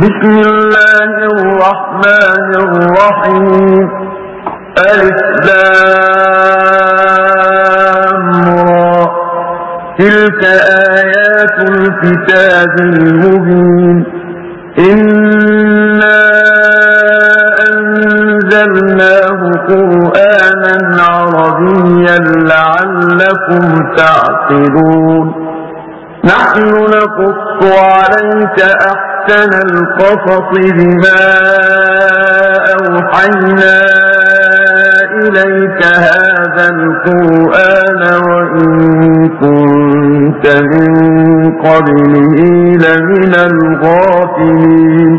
بسم الله الرحمن الرحيم ألف لام را تلك آيات الكتاب المبين إنا أنزلناه قرآنا عربيا لعلكم تعقلون نحن نقص عليك أحسن القصص بما أوحينا إليك هذا القرآن وإن كنت من قبله لمن الغافلين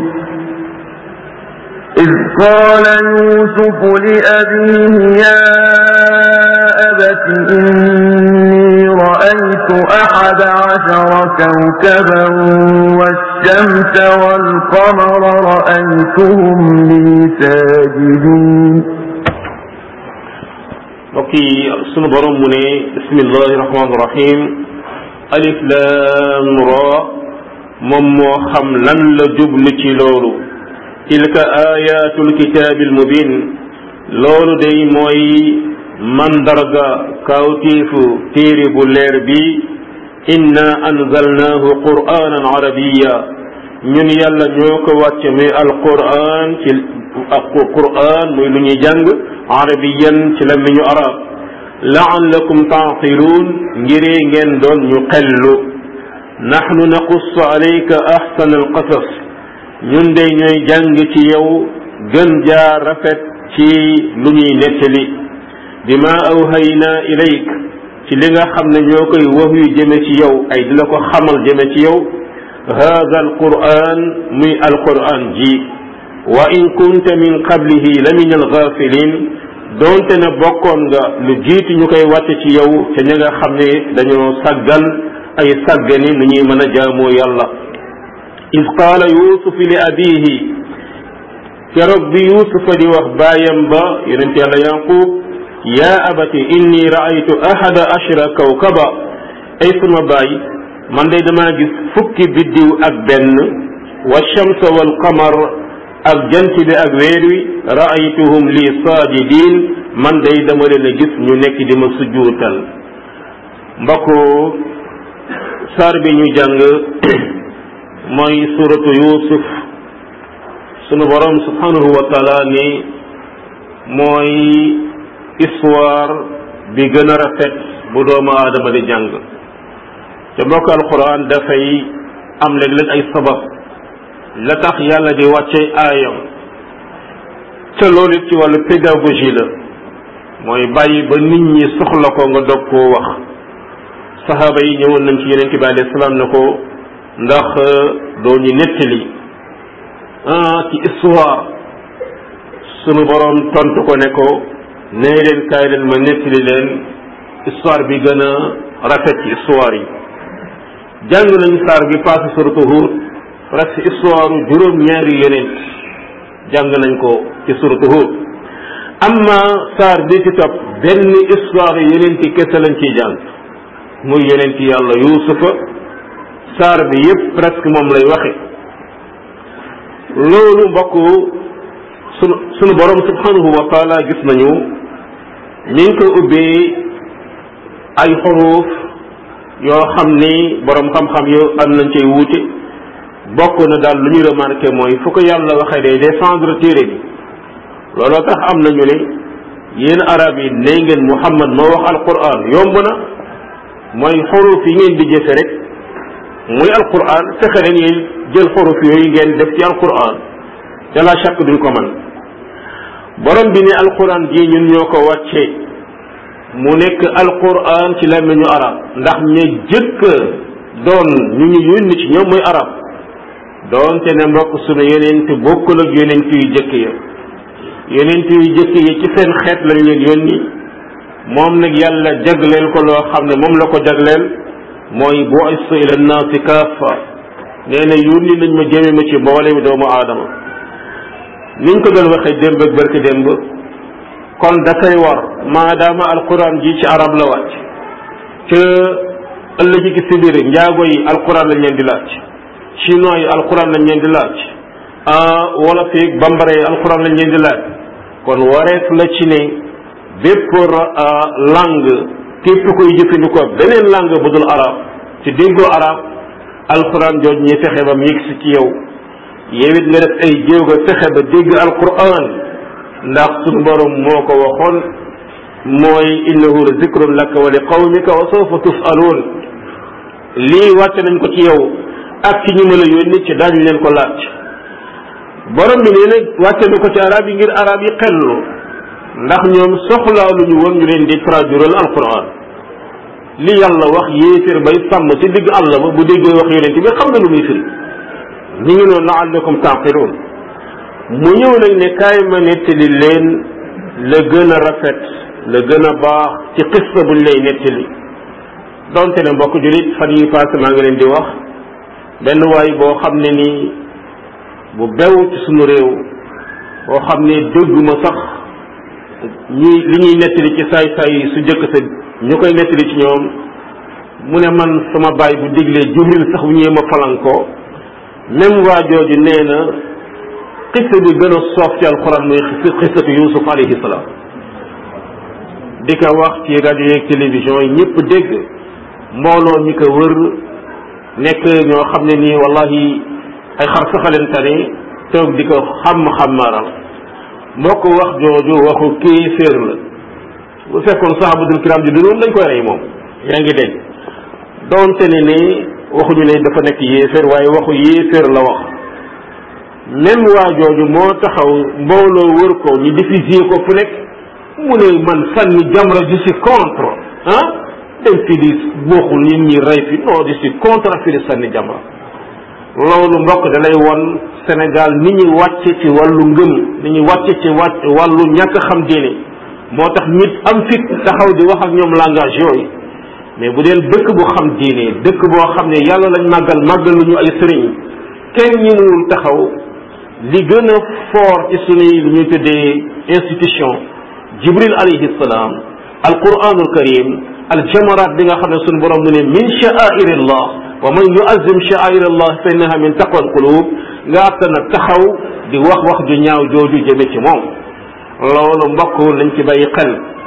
إذ قال يوسف لأبيه يا أبت إني رأيت أحد عشر كوكبا والشمس والقمر رأيتهم لي ساجدين mbokk yi sunu borom mu ne bismillahi rahmaani rahim alif lam ra moom moo xam lan la jublu ci loolu tilka ayatul kitaabil mubin loolu day mooy mandarga kawtiifu téere bu leer bi inna anzalnaahu qur'anan arabiya ñun yàlla ñoo ko wàcce muy alquran ci qur'an muy lu ñuy jàng arabiyan ci làmmiñu arab laallakum taaqiluun ngiree ngeen doon ñu xellu nahnu naqussu alayka ahsana alqasas ñun day ñooy jàng ci yow gën jaa rafet ci lu ñuy nettali bima awhayna ilayk ci li nga xam ne ñoo koy wax yu jëme ci yow ay di la ko xamal jëme ci yow hada alquran muy alquran ji wa in kunta min qablihi la min alghafilin doonte ne bokkoon nga lu jiitu ñu koy wàcce ci yow te ña nga xam ne dañoo saggan ay saggani nu ñuy mën a jaamoo yàlla id qaala yusuf li abihi keroog bi yusufa di wax baayam ba yonent yàlla yanqub yaa abati inni raaytu ahada ashra kawkaba ay sama baay man day damaa gis fukki biddiw ak benn wa shamsa wal qamar ak jant bi ak weer wi raaytuhum li saajidin man day dama leen a gis ñu nekk di ma sujjuutal mbokk saar bi ñu jàng mooy suratu yusuf sunu borom subhanahu wa taala ni mooy histoire bi gën a rafet bu doomu aadama di jàng te mbokk alquran dafay am léeg-léeg ay sabab la tax yàlla di wàcce aayam te loolu ci wàllu pédagogie la mooy bàyyi ba nit ñi soxla ko nga dog koo wax saxaaba yi ñëwoon nañ ci yeneen bi alayhi salaam ne ko ndax doo ñu nettali ah ci histoire sunu borom tontu ko ne ko nee leen kaay leen ma nettali leen histoire bi gën a rafet ci histoire yi jàng nañu saar bi passé suratu Hud presque histoire juróom-ñaari yeneen jàng nañ ko ci suratu Hud amma saar bi ci topp benn histoire yeneen ci kese lañ ciy jàng muy yeneen ci yàlla Yuusufa saar bi yépp presque moom lay waxe loolu mbokk sunu sunu borom subhanahu wa taala gis nañu mi ngi ko ubbee ay xuruuf yoo xam ni borom xam-xam yo am nañ cay wuute bokk na daal lu ñu remarqué mooy fu ko yàlla waxee day défendre téere bi looloo tax am nañu ne yéen arab yi ne ngeen Muhammad moo wax alquran yomb na mooy xuruuf yi ngeen di jëfe rek muy alquran fexe leen ngeen jël xuruuf yooyu ngeen def ci alquran te la chàkk duñ ko man borom bi ne alquran ji ñun ñoo ko wàcce mu nekk alquran ci làmmiñu arab ndax ña jëkk doon ñu ñu yónni ci ñoom mooy arab doonte ne mbokk sunu yenent bokkul ak yenent yu jëkk ya yenent yu jëkk yi ci seen xeet lañ leen yónni moom nag yàlla jagleel ko loo xam ne moom la ko jagleel mooy bu'istu ila nnaasi kaffa nee na yónni nañ ma jëme ma ci mboolem doomu aadama niñ ko doon waxee démb ak barki démb kon dafay war maadaama alquran ji ci arab la wàcc ca ëllëg gi si biir njaago yi alquran lañ leen di laaj chinois yi alquran lañ leen di laaj wala feeg bambara yi alquran lañ leen di laaj kon wareef la ci ne bépp langue képp koy jëfandikoo beneen langue bu dul arab ci déggoo arab alquran jooj ñi fexe ba mu yegsi ci yow yow it nga def ay jéego fexe ba dégg alquran ndax suñu borom moo ko waxoon mooy innahu la zikrun laka wa li qawmika wa sawfa tusaluun lii wàcce nañ ko ci yow ak ci ñu ma la yónni ci daañu leen ko laaj borom bi nee nag wàcce na ko ci arab yi ngir arab yi xellu ndax ñoom soxlaa lu ñu woon ñu leen di traduire alquran li yàlla wax yéeféer bay sàmm ci digg àll ba bu déggee wax yonent bi xam na lu muy firi ñu ngi noonu laallakum taaqiluun mu ñëw nag ne kaay ma nettali leen la gën a rafet la gën a baax ci xista buñ lay nettali donte ne mbokk julit fan yi passé maa ngi leen di wax benn waay boo xam ne nii bu bew ci suñu réew boo xam ne dégguma sax ñi li ñuy nettali ci saay saay su jëkk sa ñu koy nettali ci ñoom mu ne man sama baay bu diglee jibril sax bu ñëwee ma falankoo même waa jooju nee na xista bi gën a soof ci alxuraan muy xistatu yusuf alayhi salaam di ko wax ci rajo yeeg télévision yi ñëpp dégg mbooloo mi ko wër nekk ñoo xam ne nii wallahi ay xar saxalentane toog di ko xam-xamaaral moo ko wax jooju waxu kéeféer la bu fekkoon sahabatul kiram di dunoon dañ koy rey moom yaa ngi dégg doonte ne ne waxuñu ne dafa nekk yéeféer waaye waxu yéeféer la wax même waa jooju moo taxaw mbooloo wër ko ñu diffuser ko fu nekk mu ne man sànni jamra je suis contre ah dem fi di bokkul nit ñi rey fi non je suis contre fi di sànni jamra loolu mbokk da lay won Sénégal ni ñu wàcce ci wàllu ngëm ni ñu wàcce ci wàcc wàllu ñàkk xam diine moo tax nit am fit taxaw di wax ak ñoom langage yooyu mais bu dee dëkk bu xam diine dëkk boo xam ne yàlla lañ màggal màggal lu ñu ay sëriñ kenn ñi muwul taxaw li gën a fort ci suñuy lu ñuy tuddee institution jibril alayhi salaam alquranul karim aljamarat bi nga xam ne suñu borom mu ne min sha'airillah wa man yu'azzim sha'airillah fa innaha min taqwa alqulub nga attana taxaw di wax wax ju ñaaw jooju jëme ci moom loolu mbokk nañ ci bàyyi xel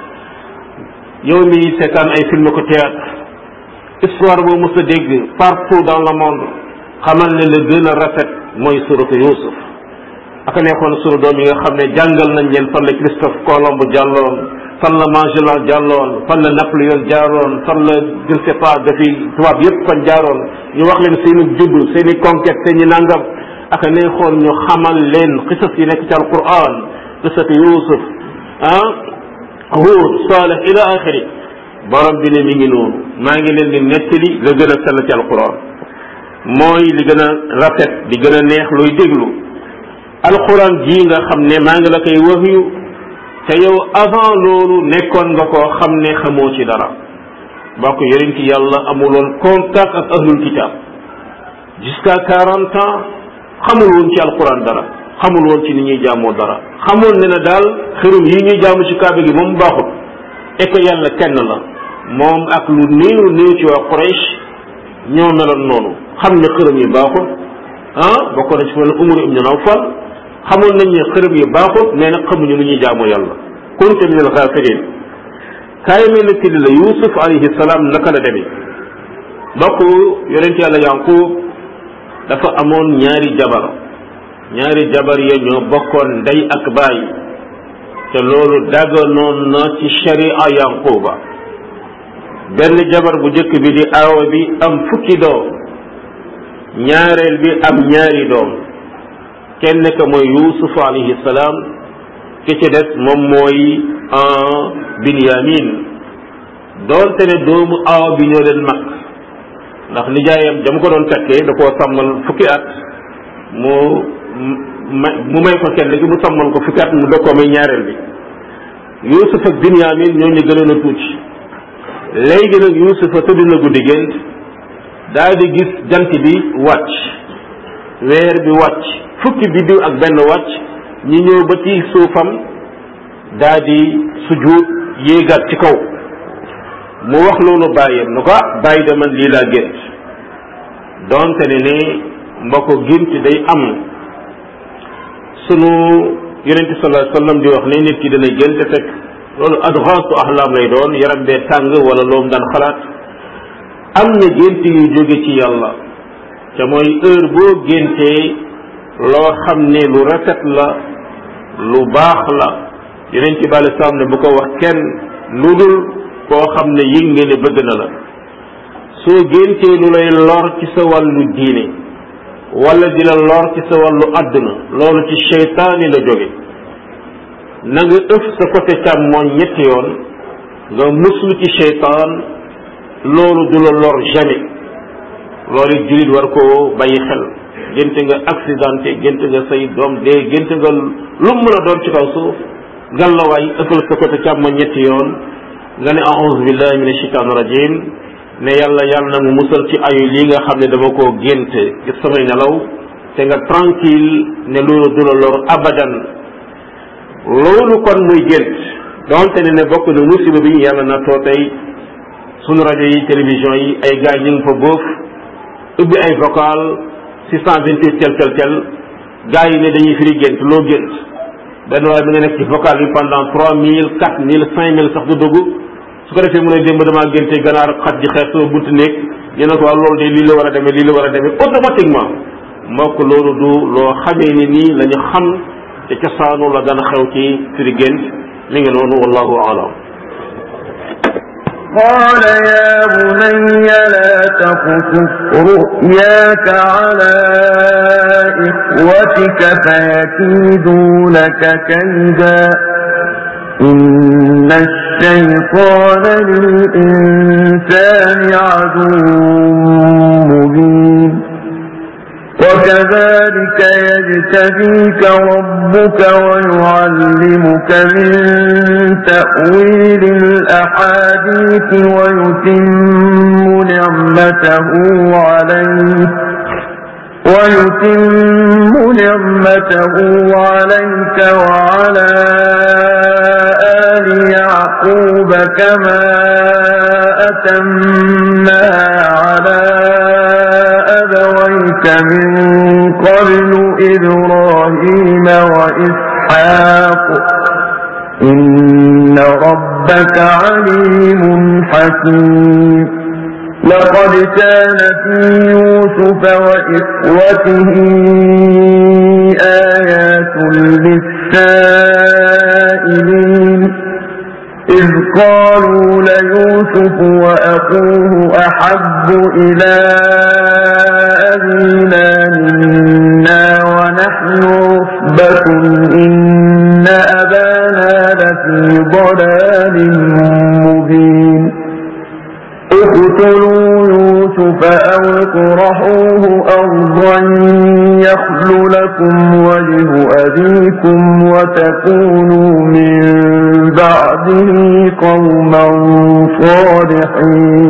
yow mi seetaan ay film ko théâtre histoire boo mës a dégg partout dans le monde xamal ne la gën a rafet mooy suratu Yuusuf aka nekkoon sunu doom yi nga xam ne jàngal nañ leen fan la Christophe Colomb jàlloon fan la Magellan jàlloon fan la Napoléon jaaroon fan la je ne sais pas dafi tubaab yépp fan jaaroon ñu wax leen seeni juddu seeni conquête seeni nangam aka neexoon ñu xamal leen xisas yi nekk ci alquran qisatu Yuusuf ah Huud Saalih ila axiri borom bi ne mi ngi noonu maa ngi leen di nettali la gën a sell ci alquran mooy li gën a rafet di gën a neex luy déglu alquran ji nga xam ne maa ngi la koy waxyu te yow avant loolu nekkoon nga koo xam ne xamoo ci dara bokk yonent yàlla amuloon contact ak ahlul kitab jusqu'à quarante ans xamul woon ci alquran dara xamul woon ci ni ñuy jaamoo dara xamoon ne na daal xërum yi ñuy jaamu ci kaaba gi moom baaxut et que yàlla kenn la moom ak lu néew néew ci waa Quraysh ñoo meloon noonu xam ne xërëm yi baaxut ah bokk na ci mel ne Umar ibn Nawfal xamoon nañ ne xërëm yi baaxut mais nag xamuñu lu ñuy jaamoo yàlla kunta min al ghafilin kaay mel ne tiddi la Yuusuf alayhi salaam naka la demee mbokk yonent yàlla Yanqub dafa amoon ñaari jabar ñaari jabar ya ñoo bokkoon ndey ak baay te loolu daganoon na ci sharia yanquba benn jabar bu njëkk bi di aawa bi am fukki doom ñaareel bi am ñaari doom kenn ka mooy yusuf alayhi salaam ki ci des moom mooy binyamin doonte ne doomu aawa bi ñoo leen mag ndax nijaayam jam ko doon takkee da koo sàmmal fukki at mu mu may ko kenn gi mu sàmmal ko fukki at mu doog koo may ñaareel bi Yuusuf ak Binyamin ñoo ñu gënoon a tuuti léegi nag Yuusuf a tëdd na guddi gént daal di gis jant bi wàcc weer bi wàcc fukki biddiw ak benn wàcc ñu ñëw ba ci suufam daal di sujjuut yéegaat ci kaw mu wax loolu bàyyam nu ko ah bàyyi de man lii laa gént donte ne ne mbokk gént day am sunu yonente sallallahu alayhi wasallam di wax ne nit ki dana gént fekk loolu adghaasu ahlam lay doon yaram bee tàng wala loom daan xalaat am na gént yu jóge ci yàlla te mooy heure boo géntee loo xam ne lu rafet la lu baax la yonent bi alei salaam ne bu ko wax kenn lu dul koo xam ne yëg nga ne bëgg na la soo géntee lu lay lor ci sa wàllu diine wala di la lor ci sa wàllu àdduna loolu ci seytaani la jóge na nga ëf sa côté càmmooñ ñetti yoon nga muslu ci seytaan loolu du la lor jamais loolu it jullit war koo bàyyi xel gént nga accidenté gént nga say doom dee gént nga lu mu mën a doon ci kaw suuf gàllawaay ëppal sa côté càmmooñ ñetti yoon nga ne a'udhu billahi minash shaitanir rajim ne yàlla yàlla na mu musal ci ayu lii nga xam ne dama koo gént ci samay nelaw te nga tranquille ne loolu du la lor abadan loolu kon muy gént donte ne ne bokk na musiba bi yàlla na too tey sunu rajo yi télévision yi ay gars ñu ngi fa boof ubbi ay vocal 628 tel tel tel gars yi ne dañuy firi gént loo gént benn waaye bi nga nekk ci vocal bi pendant 3000 4000 5000 sax du dugg su ko defee mu ne démb damaa génte ganaar xat ji xeex sama buntu néeg ñu ne ko waaw loolu de lii la war a demee lii la war a demee automatiquement mbokk loolu du loo xamee ni nii la ñu xam te cosaanu la dana xew ci firi gént mi ngi noonu wallahu aalam قال يا بني لا تقصص رؤياك على إخوتك فيكيدوا لك كيدا إن الشيطان للإنسان عدو مبين وكذلك يجتبيك ربك ويعلمك من تأويل الأحاديث ويتم نعمته عليك ويتم نعمته عليك وعلى آل يعقوب كما أتمها على أبويك من قبل إبراهيم وإسحاق إن ربك عليم حكيم لقد كان في يوسف وإخوته آيات للسائلين إذ قالوا ليوسف وأخوه أحب إلى أبينا منا ونحن عصبة إن أبانا لفي ضلال مبين اقتلوا يوسف أو اطرحوه أرضا يخل لكم وجه أبيكم وتكونوا من بعده قوما صالحين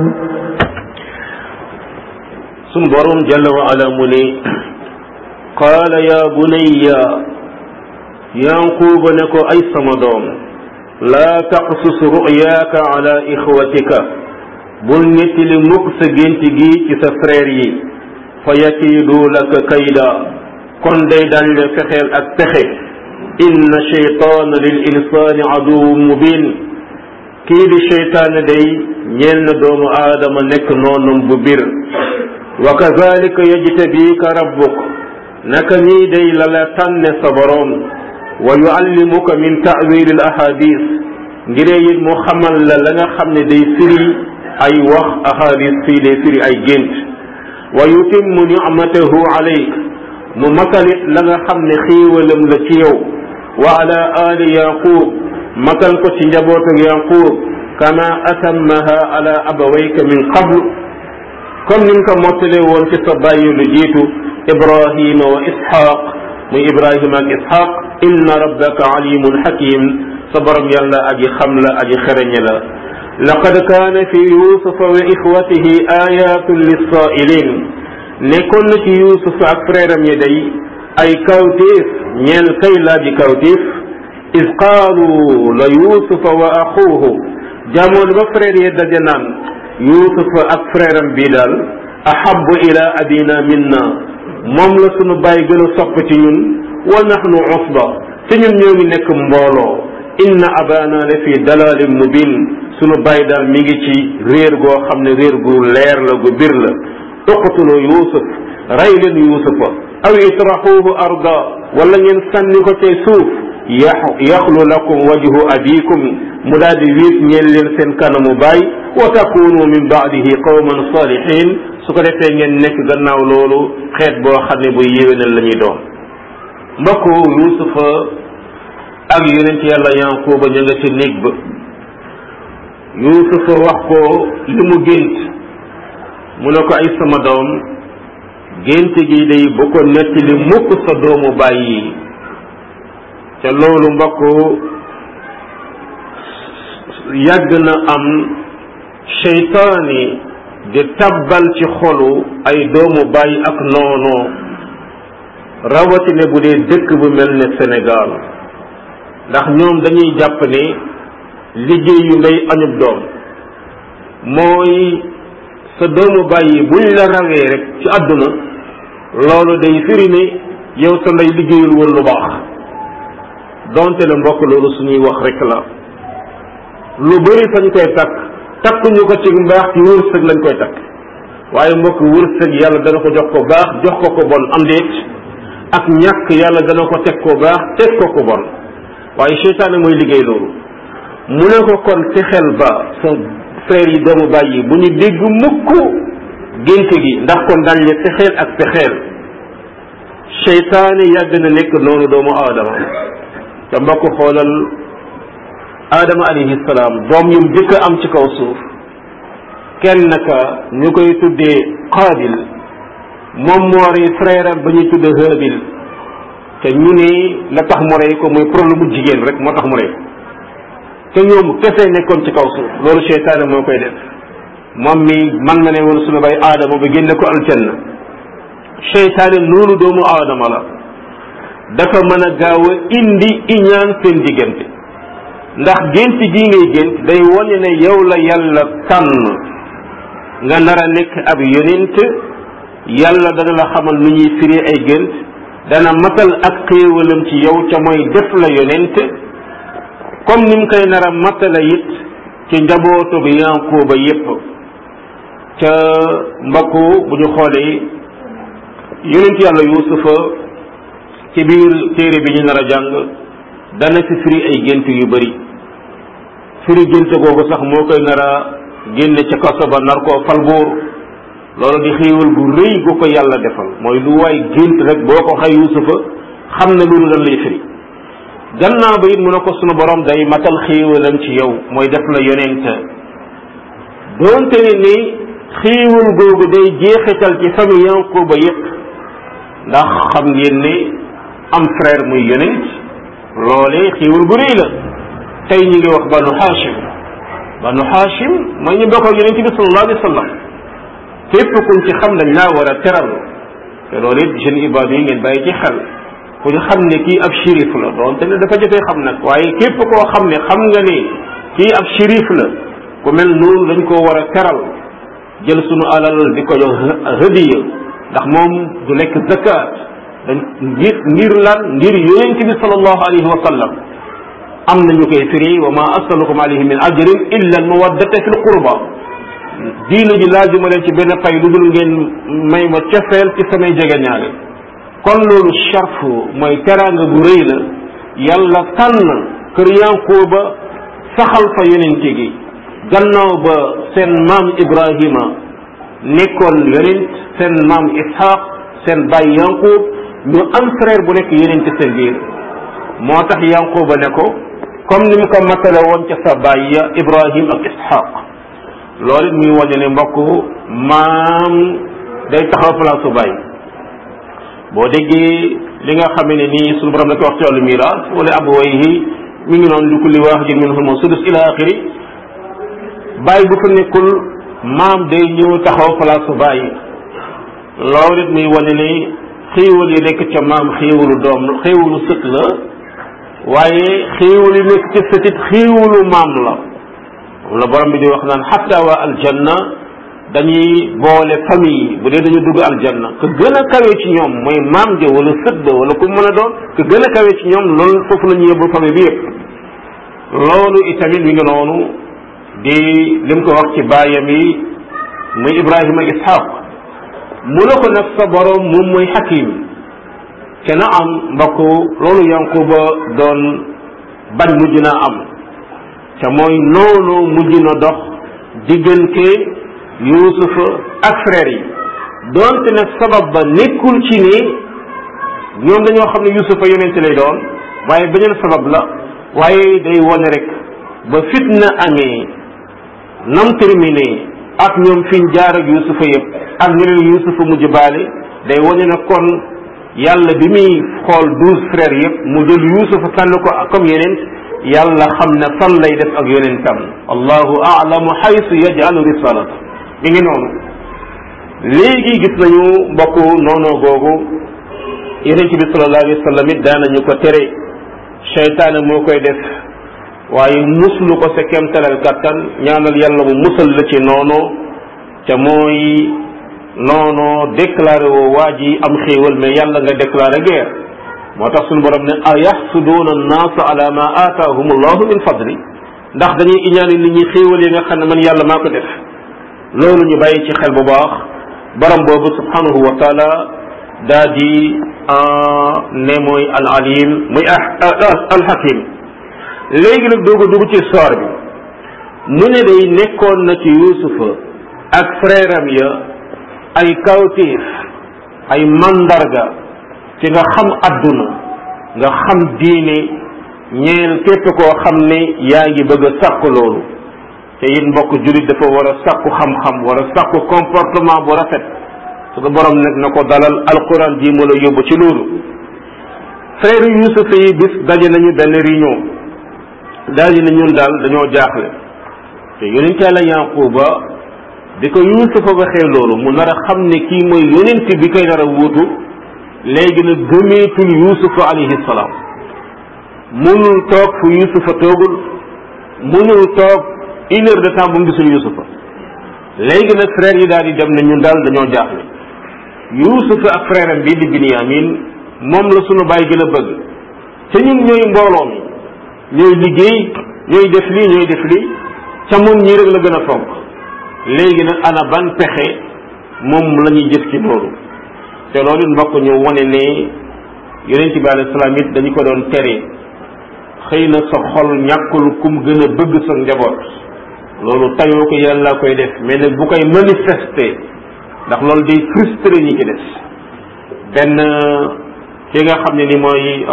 sunu borom jalla wa ala mu ne qaala ya bunayya yanquuba ne ko ay sama doom laa taqsus ru'yaaka ala ixwatika bul nettali mukk sa gént gi ci sa frère yi fa yakiidu laka kayda kon day dañ la fexeel ak pexe inna shaytaana lil insaani aduwwun mubin kii di shaytaane day ñeel na doomu aadama nekk noonam bu bir wa kazalika yajtabika rabbuk naka nii day la la tànne sa boroom wa yuallimuka min ta'wil al ahadis ngiree it mu xamal la la nga xam ne day firi ay wax ahadis fii day firi ay gént wa yutimmu nicmatahu alayk mu matalit la nga xam ne xiiwalam la ci yow wa ala ali yaqub matal ko ci njabootu yaqub kama atammaha ala abawayka min qabl comme ni nga ko mottalee woon ci sa bàyyi lu jiitu ibrahima wa ishaq muy ibrahima ak ishaq inna rabbaka alimun hakim sa borom yàlla aji xam la aji xereñe la laqad kaana fi yusufa wa ixwatihi ayatun lissaa'ilin nekkoon na ci yusuf ak frère am yi day ay kawtéef ñeel kay laaji kawtéef is qaalu la yusufa wa axuuhu jamono ba frère yi daje naan yusufa ak frère am bii daal ahabu ila abina minna moom la sunu bàyyi gën a sopp ci ñun wa nahnu usba te ñun ñoo ngi nekk mbooloo inna abana la fi dalalin mubin sunu bàyyi daal mi ngi ci réer goo xam ne réer gu leer la gu bir la uqtulu yusuf rey leen yusufa aw itrahuhu arda wala ngeen sànni ko cay suuf yaxlu lakum wajhu abikum mu daal di wiit ñeen leen seen kanamu baay wa takunu min baadihi qawman salihin su ko defee ngeen nekk gannaaw loolu xeet boo xam ne bu yéwénal la ñuy doon mbokku yusufa ak yonent yàlla yankuba ña nga ci néeg ba yusufa wax ko li mu gént mu ne ko ay sama doom gént gi day bu ko nettali mukk sa doomu bàyyi te loolu mbokk yàgg na am seytaani di tabbal ci xolu ay doomu bàyyi ak noonoo rawatina bu dee dëkk bu mel ne Sénégal ndax ñoom dañuy jàpp ne liggéeyu ndey añub doom mooy sa doomu bàyyi buñ la rawee rek ci àdduna loolu day firi ne yow sa ndey liggéeyul woon lu baax donte la mbokk loolu suñuy wax rek la lu bëri fañ koy takk takkuñu ko ci mbaax ci wërsëg lañ koy takk waaye mbokk wërsëg yàlla dana ko jox ko baax jox ko ko bon am déet ak ñàkk yàlla dana ko teg ko baax teg ko ko bon waaye seytaane mooy liggéey loolu mu ne ko kon fexeel ba sa frère yi doomu bàyyi bu ñu dégg mukk gént gi ndax kon dañ le fexeel ak fexeel seytaane yàgg na nekk noonu doomu aadama te mbokk xoolal aadama alayhi salaam doom yum jëkk am ci kaw suuf kenn ka ñu koy tuddee qaabil moom moo rey frère am ba ñuy tuddee haabil te ñu ne la tax mu rey ko muy problème mu jigéen rek moo tax mu rey te ñoom kese nekkoon ci kaw suuf loolu seytaane moo koy def moom mi man na ne woon suñu bay aadama ba génne ko aljanna seytaane noonu doomu aadama la dafa mën a gaaw a indi iñaan seen diggante ndax gént gii ngay gént day wane ne yow la yàlla tànn nga nar a nekk ab yonent yàlla dana la xamal nu ñuy firi ay gént dana matal ak xéewalam ci yow ca mooy def la yonent comme ni mu koy nar a matala it ci njabootu bi Yankuba yépp ca mbokku bu ñu xoolee yonent yàlla Yuusufa ci biir téere bi ñu nar a jàng dana fi firi ay gént yu bari firi gént googu sax moo koy nar a génne ca kaso ba nar koo fal buur loolu di xéewal gu rëy gu ko yàlla defal mooy lu waay gént rek boo ko xay Yuusufa xam ne loolu lan lay firi gannaaw ba it mu ne ko sunu borom day matal xéewalam ci yow mooy def la yonent doonte ne ni xéewal googu day jeexital ci famille Yankuba yépp ndax xam ngeen ne am frère muy yonent loolee xéewal gu rëy la tey ñu ngi wax banu Hashim banu Hashim mooy ñu bokk ak yonent bi sallallahu alayhi wa sallam képp kuñ ci xam dañ laa war a teral te loolu it jeune ibaadu yi ngeen bàyyi ci xel ku ñu xam ne kii ab shérif la doonte ne dafa jafee xam nag waaye képp koo xam ne xam nga ne kii ab shérif la ku mel noonu dañ koo war a teral jël sunu alal di ko jox hadiya ndax moom du lekk zakat dañ ngir ngir lan ngir yonent bi sallallahu alayhi wa sallam am na ñu koy firi wa ma asalukum alayhi min ajrin illa al mawaddata fi l qurba diina ji laajuma leen ci benn pay lu dul ngeen may ma cofeel ci samay jegeñaale kon loolu sharf mooy teraanga bu rëy la yàlla tànn kër Yankuba saxal fa yonent gi gannaaw ba seen maam Ibrahima nekkoon yonent seen maam Ishaq seen baay Yankub ñu am frère bu nekk yonent seen biir moo tax Yankuba ne ko comme ni mu ko matale woon ca sa baay ya Ibrahim ak Ishaq loolu it muy wane ne mbokk maam day taxaw place su baay boo déggee li nga xam ne nii suñu borom da ko wax ci wàllu miraas wala abawayhi mi ngi noonu li kulli waahidin minhum sudus ila axiri bàyyi bu fa nekkul maam day ñëw taxaw place su bàyyi loolu it muy wane ne xéewal yi nekk ca maam xéewalu doom xéewalu sët la waaye xéewal yi nekk ca sëtit xéewalu maam la moom la borom bi di wax naan xatta waa aljanna dañuy boole famille yi bu dee dañu dugg aljanna ka gën a kawe ci ñoom mooy maam ja wala sët ba wala ku mën a doon ka gën a kawe ci ñoom loolu foofu la ñu yóbbu famille bi yëpp loolu itamit mi ngi noonu di lim ko wax ci baayam yi muy Ibrahima Ishaq mu ne ko nag sa borom moom mooy hakim te na am mbokk loolu Yankuba doon bañ mujj naa am te mooy noonu mujj na dox diggante Yuusufa ak frère yi doonte nag sabab ba nekkul ci ni ñoom dañoo xam ne Yuusufa yonente lay doon waaye beneen sabab la waaye day wone rek ba fitna amee nam terminé ak ñoom fiñ jaar ak Yuusufa yëpp ak ñeneen Yuusufa mujj baale day wone na kon yàlla bi muy xool douze frères yëpp mu jël Yuusufa tànn ko comme yeneen yàlla xam ne fan lay def ak yonentam allahu a'lamu haythu yaj'alu risalata mi ngi noonu léegi gis nañu mbokk noonu googu yonent bi sallallahu alayhi wa sallam it daanañu ko tere seytaane moo koy def waaye muslu ko sa kemtalal kattan ñaanal yàlla mu musal la ci noonu te mooy noonu déclaré woo waa ji am xéewal mais yàlla nga déclaré guerre moo tax suñu borom ne a yaxsuduuna annaasa ala ma aataahum allahu min fadli ndax dañuy iñaane nit ñi xéewal yi nga xam ne man yàlla maa ko def loolu ñu bàyyi ci xel bu baax borom boobu subhanahu wa taala daa di ne mooy al alim muy al hakim léegi nag dooga dugg ci soor bi mu ne day nekkoon na ci yusufa ak frère am ya ay kawtiif ay mandarga ci nga xam adduna nga xam diine ñeel képp koo xam ne yaa ngi bëgg a sàkku loolu te it mbokk jullit dafa war a sàkku xam-xam war a sàkku comportement bu rafet su ko borom nag na ko dalal alquran ji mu la yóbbu ci loolu frère Yuusuf yi bis daje nañu benn réunion daal di na ñun daal dañoo jaaxle te yonent Yàlla Yaquba bi ko Yuusufa waxee loolu mu nar a xam ne kii mooy yonent bi koy nar a wuutu léegi nag gëmeetul Yuusufa alayhi salaam munul toog fu Yuusufa toogul munul toog une heure de temps bu mu gisul Yuusufa léegi nag frère yi daal di dem ne ñun daal dañoo jaaxle Yuusufa ak frère am bii di Binyamin moom la sunu baay gën a bëgg te ñun ñooy mbooloo mi ñooy liggéey ñooy def lii ñooy def lii ca moom ñii rek la gën a fonk léegi nag ana ban pexe moom la ñuy jëf ci loolu te loolu mbokk ñu wane ne yonent bi alayhi salaam it dañu ko doon tere xëy na sa xol ñàkkul kum gën a bëgg sa njaboot loolu tayoo ko yàlla koy def mais nag bu koy manifester ndax loolu day frustré ñi ci des benn ki nga xam ne ni mooy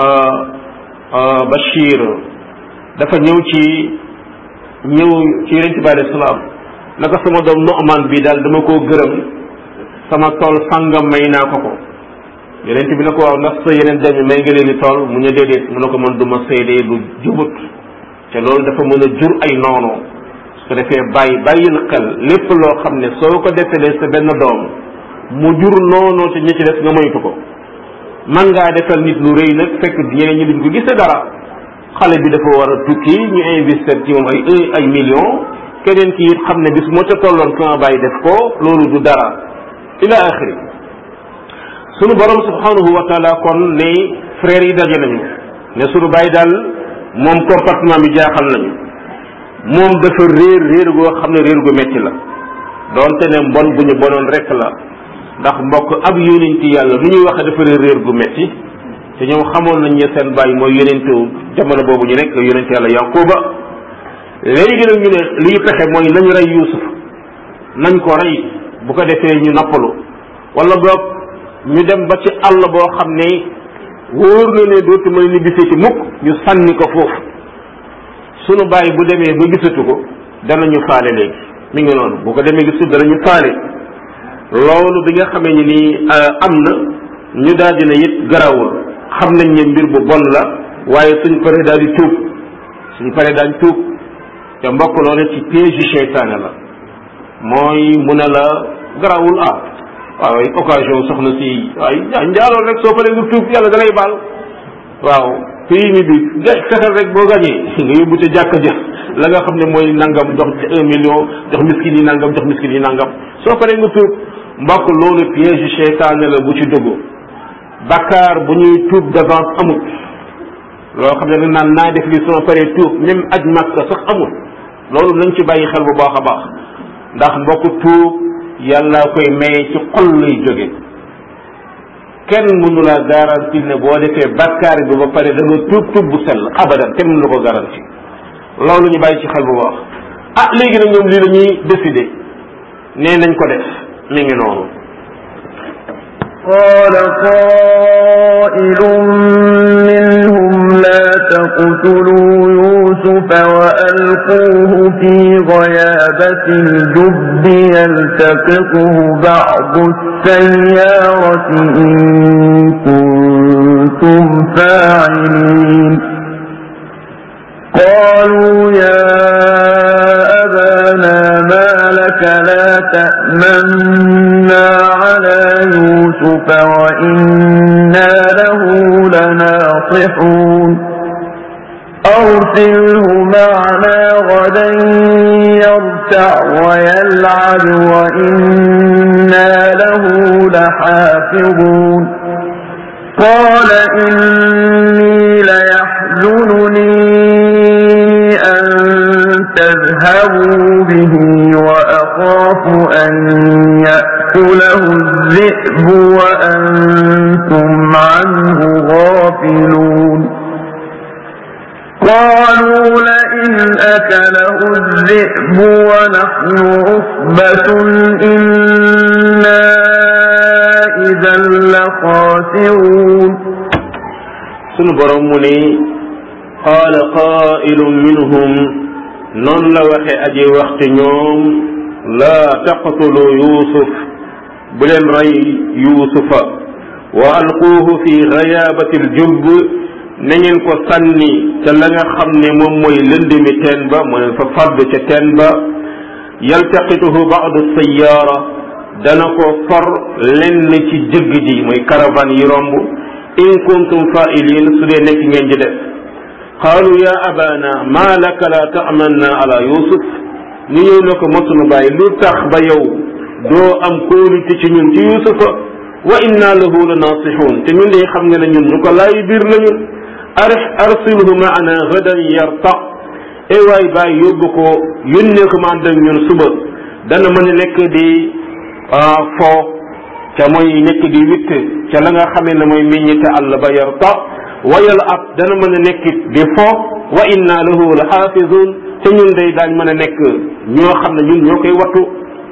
Bachir dafa ñëw ci ñëw ci yonent bi alayhi salaam naka sama doom Nu'man bi daal dama koo gërëm sama tool sangam may naa ko ko yonent bi na ko waaw ndax sa yeneen doom yi may nga leen di tool mu ñu déedéet mu ne ko man du ma seedee lu jubut te loolu dafa mën a jur ay noono su ko defee bàyyi bàyyil xel lépp loo xam ne soo ko defalee sa benn doom mu jur noonoo te ñi ci des nga moytu ko man ngaa defal nit lu rëy nag fekk ñeneen ñi duñ ko gisee dara xale bi dafa war a tukki ñu investir ci moom ay un ay millions keneen ki it xam ne bis moo ca tolloon sama bàyyi def ko loolu du dara ila axiri sunu borom subhanahu wa taala kon ne frères yi daje nañu ne sunu bàyyi daal moom comportement bi jaaxal nañu moom dafa réer réer goo xam ne réer gu metti la doonte ne mbon bu ñu bonoon rek la ndax mbokk ab yonenti yàlla lu ñuy waxe dafa réer réer gu metti te ñoom xamoon nañ ne seen bàyyi mooy yonentu jamono boobu ñu nekk yonent yàlla yankuba léegi nag ñu ne liy pexe mooy nañu rey yuusuf nañ ko rey bu ko defee ñu nappalu wala boog ñu dem ba ci àll boo xam ne wóor na ne dootu mën ni bisee ci mukk ñu sànni ko foofu sunu bàyyi bu demee ba gisatu ko danañu faale léegi mi ngi noonu bu ko demee gisatu danañu faale loolu bi nga xamee ni nii am na ñu daal dina it garawul xam nañ ne mbir bu bon la waaye suñ paree daal di tuub suñ paree daal di tuub te mbokk loolu ci piège yu seytaane la mooy mu ne la garawul ah waaw occasion soxna si waay njaaloon rek soo paree nga tuub yàlla da lay baal waaw pays mi bi ga fexeel rek boo gañee nga yóbbu ca jàkka ja la nga xam ne mooy nangam jox un million jox miskin yi nangam jox miskin yi nangam soo paree nga tuub mbokk loolu piège seytaane la bu ci dugg bakkaar bu ñuy tuub d'avance amul loo xam ne dañ naan naa def li soo paree tuub même aj makka sax amul loolu nañ ci bàyyi xel bu baax a baax ndax mbokk tuub yàlla koy maye ci xol lay jóge kenn mënu la garanti ne boo defee bakkaar bi ba pare da nga tuub tuub bu sell abadan kenn mënu la ko garanti loolu ñu bàyyi ci xel bu baax ah léegi nag ñoom lii la ñuy décider nee nañ ko def mi ngi noonu قال قائل منهم لا تقتلوا يوسف وألقوه في غيابة الجب يلتقطه بعض السيارة إن كنتم فاعلين قالوا يا أبانا ما لك لا تأمنا على يوسف وإنا له لناصحون أرسله معنا غدا يرتع ويلعب وإنا له لحافظون قال إني ليحزنني أن تذهبوا به وأخاف أن يأكله الذئب وأنتم عنه غافلون قالوا لئن أكله الذئب ونحن عصبة إنا إذا لخاسرون sunu borom mu ne qaala qaa'ilun minhum noonu la waxe aji waxte ñoom laa taqtulu yusuf bu leen rey yusufa wa alquuhu fi gayaabati aljubb na ngeen ko sànni ca la nga xam ne moom mooy lëndëmi teen ba mooy fa fadd ca teen ba yaltaqituhu baadu sayaara dana ko for lenn ci jëgg ji mooy caravane yi romb in kuntum fa'ilin su dee nekk ngeen di def qaalu ya abana ma laka la ta'manna ala yusuf ñu ñëw ne ko mosunu bàyyi lu tax ba yow doo am kóolute ci ñun ci yusufa wa inna lahu la nasihun te ñun de xam nga ne ñun ñu ko laay biir lañu ar arsilhu maana gadan yarta e waay bàyyi yóbbu ko yónnee ko ma ànd ak ñun suba dana mën a nekk di fo ca mooy nekk di witt ca la nga xamee ne mooy meññite àll ba yarta wayal ab dana mën a nekk di fo wa inna lahu la xaafizun te ñun day daañ mën a nekk ñoo xam ne ñun ñoo koy wattu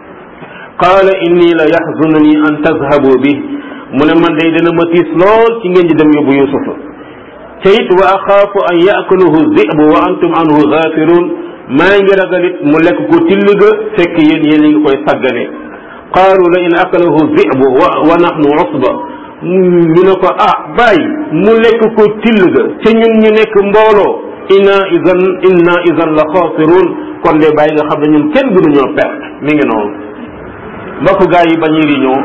qaala inni la yaxzununi an tazhabu bi mu ne man day dana ma tiis lool ci ngeen di dem yóbbu yusufa te it wa axaafu an yaakulahu zibu wa antum anhu gafirun maa ngi ragalit mu lekk ko till ga fekk yéen yéen a ngi koy saggane qaalu la in akalahu zibu wa wa nahnu usba ñu ne ko ah bàyyi mu lekk ko till ga te ñun ñu nekk mbooloo inna idan inna idan la xaasirun kon de bàyyi nga xam ne ñun kenn gënuñoo perte mi ngi noonu mbokk gaa yi bañuy riñoo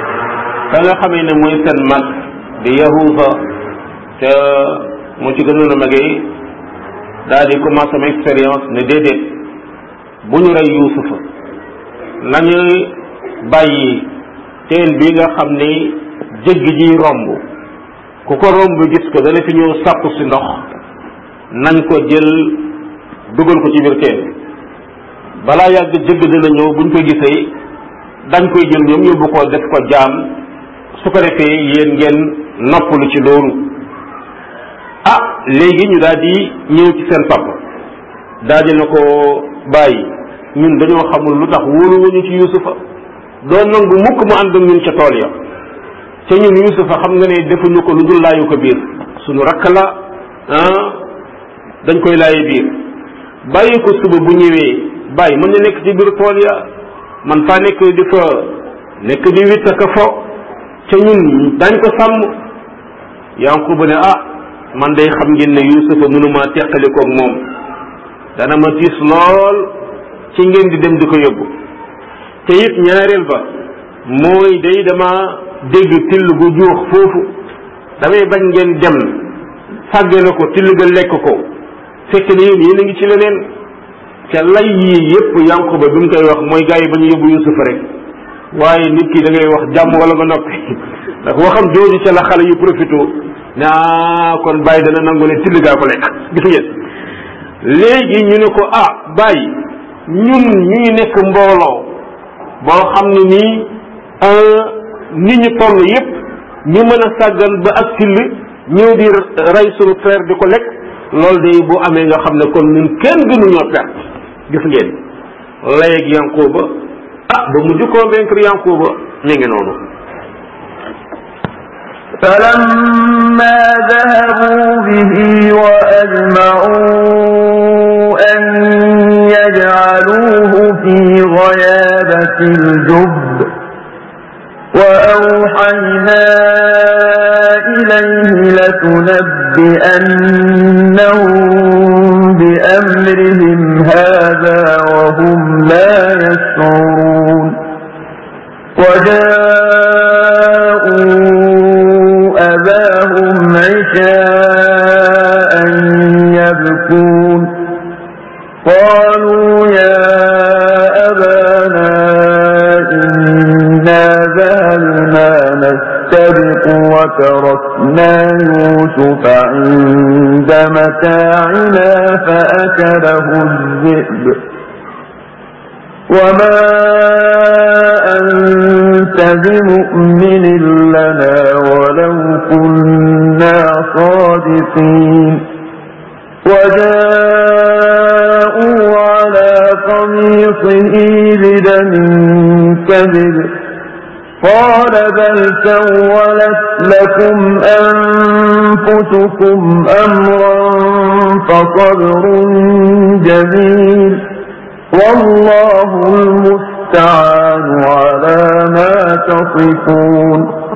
ka nga xamee ne mooy seen mag di yahuusa te moo ci gënoon a magee daal di commencé am expérience ne déedéet bu ñu rey yuusufa nañu bàyyi teen bi nga xam ni jëgg ji romb ku ko romb gis ko dana fi ñëw sàpp si ndox nañ ko jël dugal ko ci biir teen balaa yàgg jëgg dina ñëw buñ ko gisee dañ koy jël ñoom yóbbu ko def ko jaam su ko defee yéen ngeen noppalu ci loolu ah léegi ñu daal di ñëw ci seen papa daal di na ko bàyyi ñun dañoo xamul lu tax wóoluwuñu ci yusufa doon nangu mukk mu ànd ak ñun ca tool ya te ñun yusufa xam nga ne defuñu ko lu dul laayu ko biir suñu rakk la ah dañ koy laaye biir bàyyi ko suba bu ñëwee bàyyi mën na nekk ci biir tool ya man faa nekk di fa nekk di witt ak fo te ñun dañ ko sàmm yanquba ne ah man day xam ngeen ne yusufa mënuma teqalikoog moom dana ma tiis lool ci ngeen di dem di ko yóbbu te it ñaareel ba mooy day dama dégg till gu juux foofu damay bañ ngeen dem fàggale ko till ga lekk ko fekk ne yéen yéen a ngi ci leneen te lay yii yépp yanquba bi mu koy wax mooy gars yi ba ñu yóbbu yusufa rek waaye nit ki da ngay wax jàmm wala nga noppi ndax waxam jooju ca la xale yu profité ne ah kon bàyyi dana nangu ne till gaa ko lekk gis ngeen léegi ñu ne ko ah bàyyi ñun ñu ngi nekk mbooloo boo xam ne nii nit ñu toll yépp ñu mën a sàggan ba ak till ñëw di rey sunu frère di ko lekk loolu day bu amee nga xam ne kon ñun kenn gënuñoo perte gis ngeen layeeg Yankuba ah ba mujj convaincre Yankuba mi ngi noonu فلما ذهبوا به وأجمعوا أن يجعلوه في غيابة الجب وأوحينا إليه لتنبئنهم بأمرهم هذا وهم لا يشعرون وجاءوا أباهم عشاء يبكون قالوا يا أبانا إنا ذهبنا نستبق وتركنا يوسف عند متاعنا فأكله الذئب وما أنت بمؤمن لنا ولو كنا صادقين وجاءوا على قميصه بدم كذب قال بل سولت لكم أنفسكم أمرا فصبر جميل والله المستعان على ما تصفون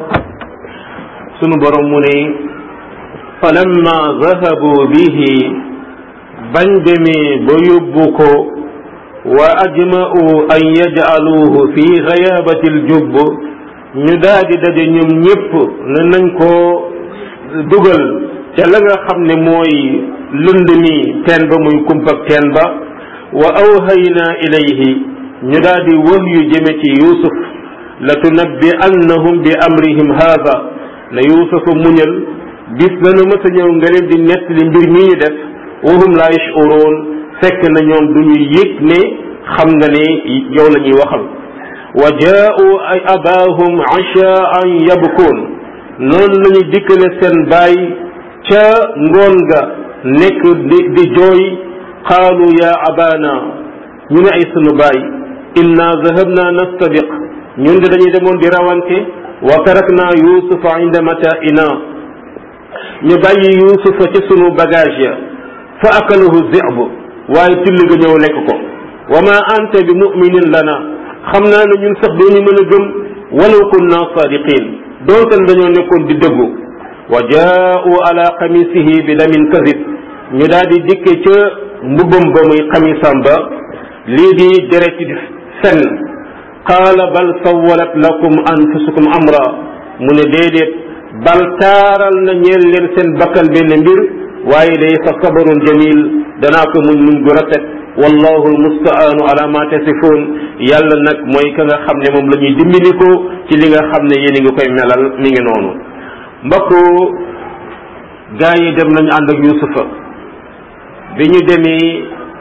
sunu borom mu ne falamma zahabu bihi bañ demee ba yóbbu ko wa ajma'u an yaj'aluhu fi ghayabati al-jubb ñu daadi daje ñoom ñépp ne nañ ko dugal ca la nga xam ne mooy lënd mi teen ba muy kumpak teen ba wa awhayna ilayhi ñu daadi wax yu jëme ci yusuf la tunabbi annahum bi amrihim haada na yuusufa muñal bis dana mës a ñëw nga leen di nettali mbir mi ñu def wahum la yashuruun fekk na ñoom du ñu yëg ne xam nga ne yow la ñuy waxal wa jaa'u ay abaahum ashaan yabkuun noonu la ñu dikkale seen baay ca ngoon ga nekk di di jooy qaalu ya abaana ñu ne ay sunu baay inna zahabna nastabiq ñun de dañuy demoon di rawante wa tarakna yusufa inda mata'ina ñu bàyyi yusufa ci sunu bagage ya fa akalahu zi'b waaye till ga ñëw lekk ko wa ma anta bi mu'minin lana xam naa ne ñun sax dooñu mën a gëm walaw kunna sadiqin doonte dañoo nekkoon di dëggu wa jaa'u ala qamisihi bi damin kadib ñu daal di dikke ca mbubbam ba muy xamisam ba lii di deret di fen qaala bal sawalat lakum anfusukum amra mu ne déedéet bal taaral na ñeel leen seen bakkan benn mbir waaye day fa sabarun jamil danaa ko muñ muñ gu rafet wallahu almustaanu ala ma tasifun yàlla nag mooy ka nga xam ne moom la ñuy dimbali ko ci li nga xam ne yéen a ngi koy melal mi ngi noonu mbokk gaa yi dem nañu ànd ak yusufa bi ñu demee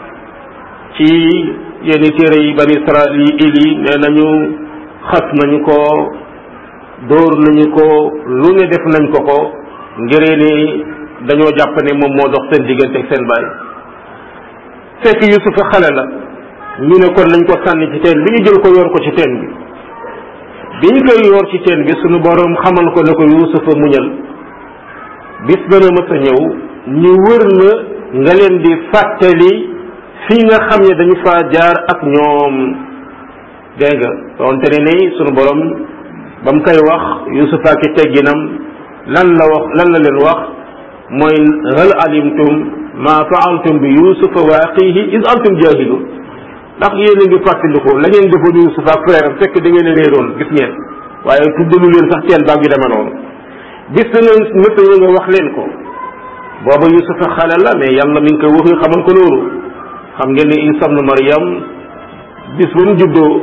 ci yenn téere yi bani israil yi nee nañu xas nañu ko dóor nañu ko lu ne def nañ ko ko ngiree ni dañoo jàpp ne moom moo dox seen diggante ak seen baay fekk yusufa xale la ñu ne kon nañ ko sànni ci teen bi ñu jël ko yor ko ci teen bi bi ñu koy yor ci teen bi suñu borom xamal ko ne ko yusufa muñal bis dana mës a ñëw ñu wër la nga leen di fàttali fii nga xam ne dañu faa jaar ak ñoom dégg nga doonte ne ni sunu borom ba mu koy wax yusufa ki tegginam lan la wax lan la leen wax mooy hal alimtum ma faaltum bi yusufa wa axihi is antum jahilun ndax yéen a ngi fàttaliku la ngeen defoon yusufa ak frère am fekk da ngeen a réeroon gis ngeen waaye tuddalu leen sax teen baag yu demee noonu bis dana mësa ñu nga wax leen ko booba yusufa xale la mais yàlla mi ngi koy wax xamal ko loolu xam ngeen ne Isa ibn Maryam bis ba mu juddoo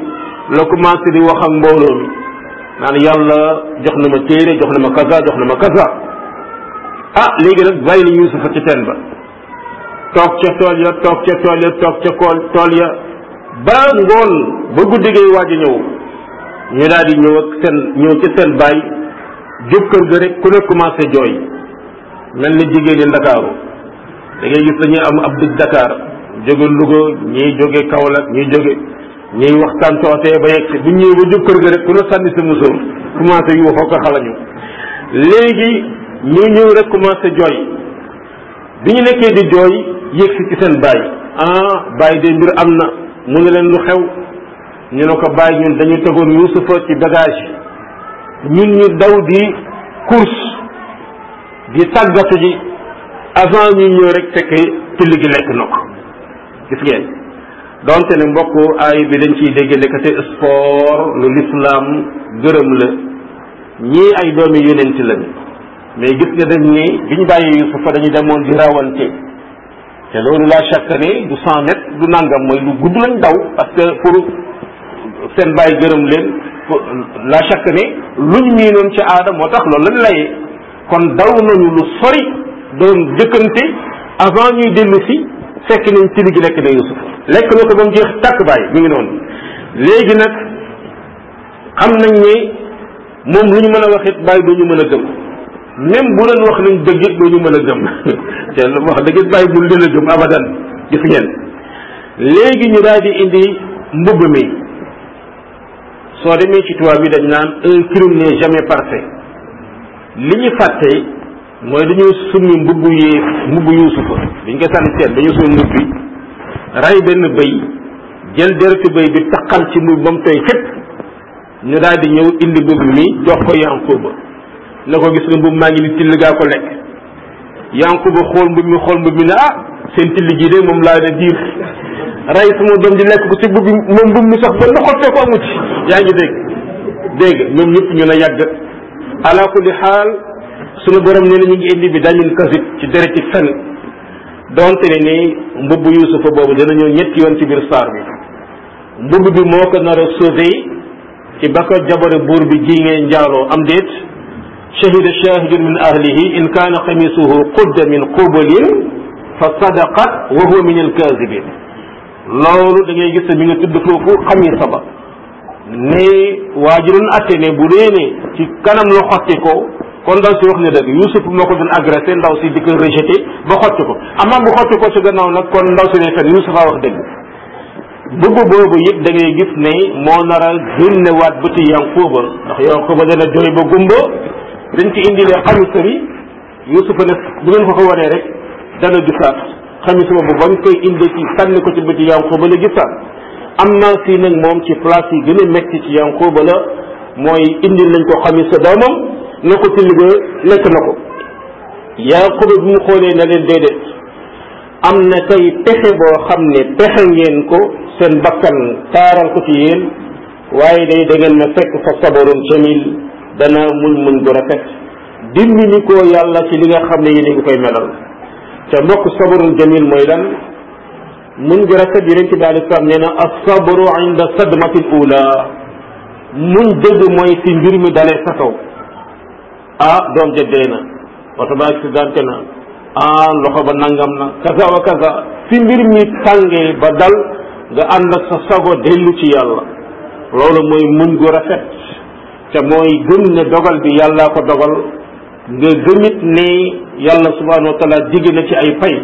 la commencé di wax ak mbooloo mi naan yàlla jox na ma téere jox na ma kaza jox na ma kaza ah léegi nag bàyyi la yusufa ci teen ba toog ca tool ya toog ca tool ya toog ca kool tool ya ba ngoon ba guddi gay waaj a ñëw ñu daal di ñëw ak seen ñëw ci seen baay jub kër ga rek ku ne commencé jooy mel ni jigéen ñi ndakaaru da ngay gis dañuy am ab dëj Dakar jóge Louga ñiy jóge Kaolack ñiy jóge ñiy waxtaan tootee ba yegg si bu ñëwee ba jub kër ga rek ku ne sànni sa musóor commencé yu waxoo ko xalañu léegi ñu ñëw rek commencé jooy bi ñu nekkee di jooy yegg si ci seen baay ah baay de mbir am na mu ne leen lu xew ñu ne ko baay ñun dañu tegoon Yuusufa ci bagage ñun ñu daw di course di tàggatu ji avant ñu ñëw rek fekk till gi lekk na ko gis ngeen donte ne mbokk aay bi dañ ciy dégg nekkate sport lu lislaam gërëm la ñii ay doomi yonent lañ mais gis nga dañ ni bi ñu bàyyi Yusufa dañu demoon di rawante te loolu la chaque ne du cent mètres du nangam mooy lu gudd lañ daw parce que pour seen bàyyi gërëm leen la chaque ne luñ miinoon ci aada moo tax loolu lañ layee kon daw nañu lu sori doon jëkkante avant ñuy dellu si fekk nañ tili gi lekk na Yusuf lekk na ko ba mu jeex tàkk bàyyi mi ngi noonu léegi nag xam nañ ne moom lu ñu mën a wax it bàyyi du ñu mën a gëm même bu leen wax nañ dëgg it du ñu mën a gëm te wax dëgg it bàyyi bu leen a gëm abadan gis ngeen léegi ñu daal di indi mbubb mi soo demee ci tubaab bi dañ naan un crime n'est jamais parfait li ñu fàtte mooy dañoo summi mbubb yi mbubb yuusufa dañ ko sànni seet dañoo summi mbubb bi ray benn bëy jël deretu bëy bi taqal ci mbubb ba mu tooy fépp ñu daal di ñëw indi mbubb mi jox ko yankuba ne ko gis nga mbubb maa ngi ni till gaa ko lekk yankuba xool mbubb mi xool mbubb mi ne ah seen till ji de moom laa ne diir ray sama doom di lekk ko ci mbubb moom mbubb mi sax ba na xottee ko amu ci yaa ngi dégg dégg ñoom ñëpp ñu ne yàgg ala kulli xaal sunu borom nee na ñu ngi indi bi dañun kasib ci dereti fen donte ne ni mbubb yusufa boobu dana ñëw ñetti yoon ci biir saar bi mbubb bi moo ko nar a sauvé ci ba ko jabare buur bi ji ngeen njaaloo am déet shahida shahidun min ahlihi in kaana xamisuhu qudda min qubalin fa sadaqat wa huwa min alkazibin loolu da ngay gis mi nga tudd foofu xamisa ba ne waa ji doon atte ne bu dee ne ci kanam la xotti ko kon ndaw si wax ne dëgg Youssouf moo ko doon agressé ndaw si di ko rejeté ba xotti ko amaa bu xotti ko ci gannaaw nag kon ndaw si ne fen Youssouf a wax dëgg bëgg boobu yëpp da ngay gis ne moo nar a génnewaat bëti Yankuba ndax Yankuba dana jooy ba gumba dañ ci indilee xamisa bi Youssouf ne bu ngeen ko ko wanee rek dana gisaat xamisa boobu bañ koy indi ci sànni ko ci bëti Yankuba la gisaat am naa fii nag moom ci place yi gën a metti ci Yankuba la mooy indil nañ ko xamisa doomam na ko till ga lekk na ko Yankuba bi mu xoolee na leen déedéet am na tey pexe boo xam ne pexe ngeen ko seen bakkan taaral ko ci yéen waaye day da ngeen ma fekk fa sabarun jamil dana muñ muñ gu rafet dimbali ko yàlla ci li nga xam ne yéen a ngi koy melal te mbokk sabarun jamil mooy lan muñ gu rafet yonent bi alei salaam nee na asabru inda sadmati l ula muñ dëgg mooy fi mbir mi dalee sa kaw ah doom ja dee na oto ba accidenté na ah loxo ba nangam na kaza wa kaza fi mbir mi tàngee ba dal nga ànd ak sa sago dellu ci yàlla loolu mooy muñ gu rafet te mooy gëm ne dogal bi yàllaa ko dogal nga gëmit ne yàlla subhanahu wa taala digg na ci ay pay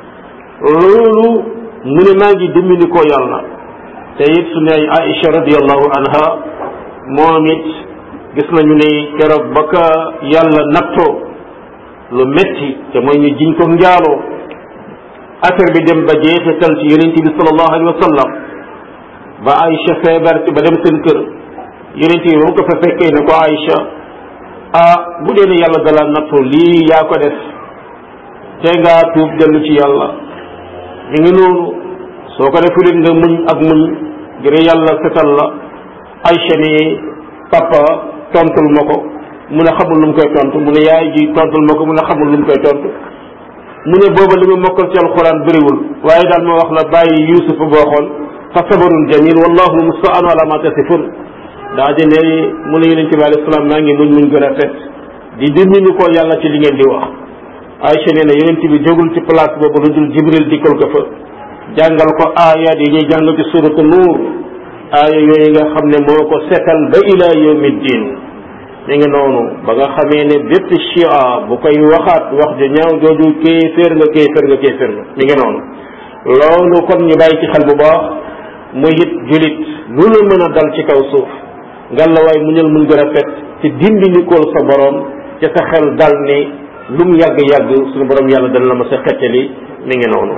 loolu mu ne maa ngi dimbali ko yàlla te it su ne Aïcha radiallahu anha moom it gis nañu ne keroog ba ka yàlla nattoo lu metti te mooy ñu jiñ ko njaaloo affaire bi dem ba jeexital ci yonent bi sallallahu alayhi wa sallam ba Aïcha feebar ci ba dem seen kër yonent bi moom ko fa fekkee ne ko Aïcha ah bu dee ne yàlla dala nattoo lii yaa ko def te ngaa tuub dellu ci yàlla mi ngi noonu soo ko defulit nga muñ ak muñ ngir yàlla setal la Aïcha ni papa tontul ma ko mu ne xamul lu mu koy tontu mu ne yaay ji tontul ma ko mu ne xamul lu mu koy tontu mu ne booba li ma mokkal ci alxuraan bëriwul waaye daal ma wax la bàyyi Yuusuf boo xool fa sabarun jamil wallahu almustaan ala ma tasifun daa di ne mu ne yonente bi alayhi salaam maa ngi muñ muñ gën a fet di dimbali ko yàlla ci li ngeen di wax Aïcha nee na yonente bi jógul ci place boobu lu dul jibril dikkal ko fa jàngal ko aayaat yi ñuy jàng ci suratu nuur aaya yooyu nga xam ne moo ko setal ba ila yawmi ddin mi ngi noonu ba nga xamee ne bépp chia bu koy waxaat wax ju ñaaw jooju kéeféer nga kéeféer nga kéeféer nga mi ngi noonu loolu kon ñu bàyyi ci xel bu baax muy it julit lu la mën a dal ci kaw suuf ngalla waay muñal mun gën a fet ci dindi nikool sa borom ca sa xel dal ni lu mu yàgg-yàgg suñu borom yàlla dana la ma sa xeccali mi ngi noonu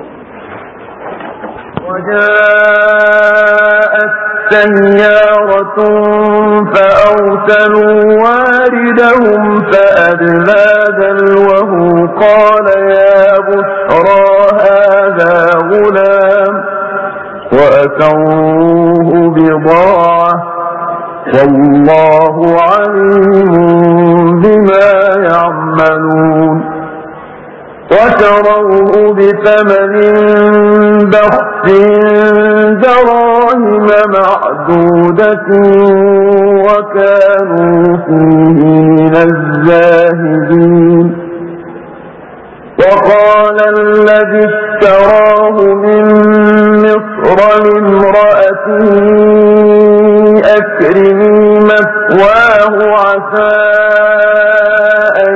وجاءت سيارة فأرسلوا واردهم فأدلى دلوه قال يا بشرى هذا غلام وأسروه بضاعة والله عليم بما يعملون وشروه بثمن بخس دراهم معدودة وكانوا فيه من الزاهدين وقال الذي اشتراه من مصر لامرأته أكرمي مثواه عسى أن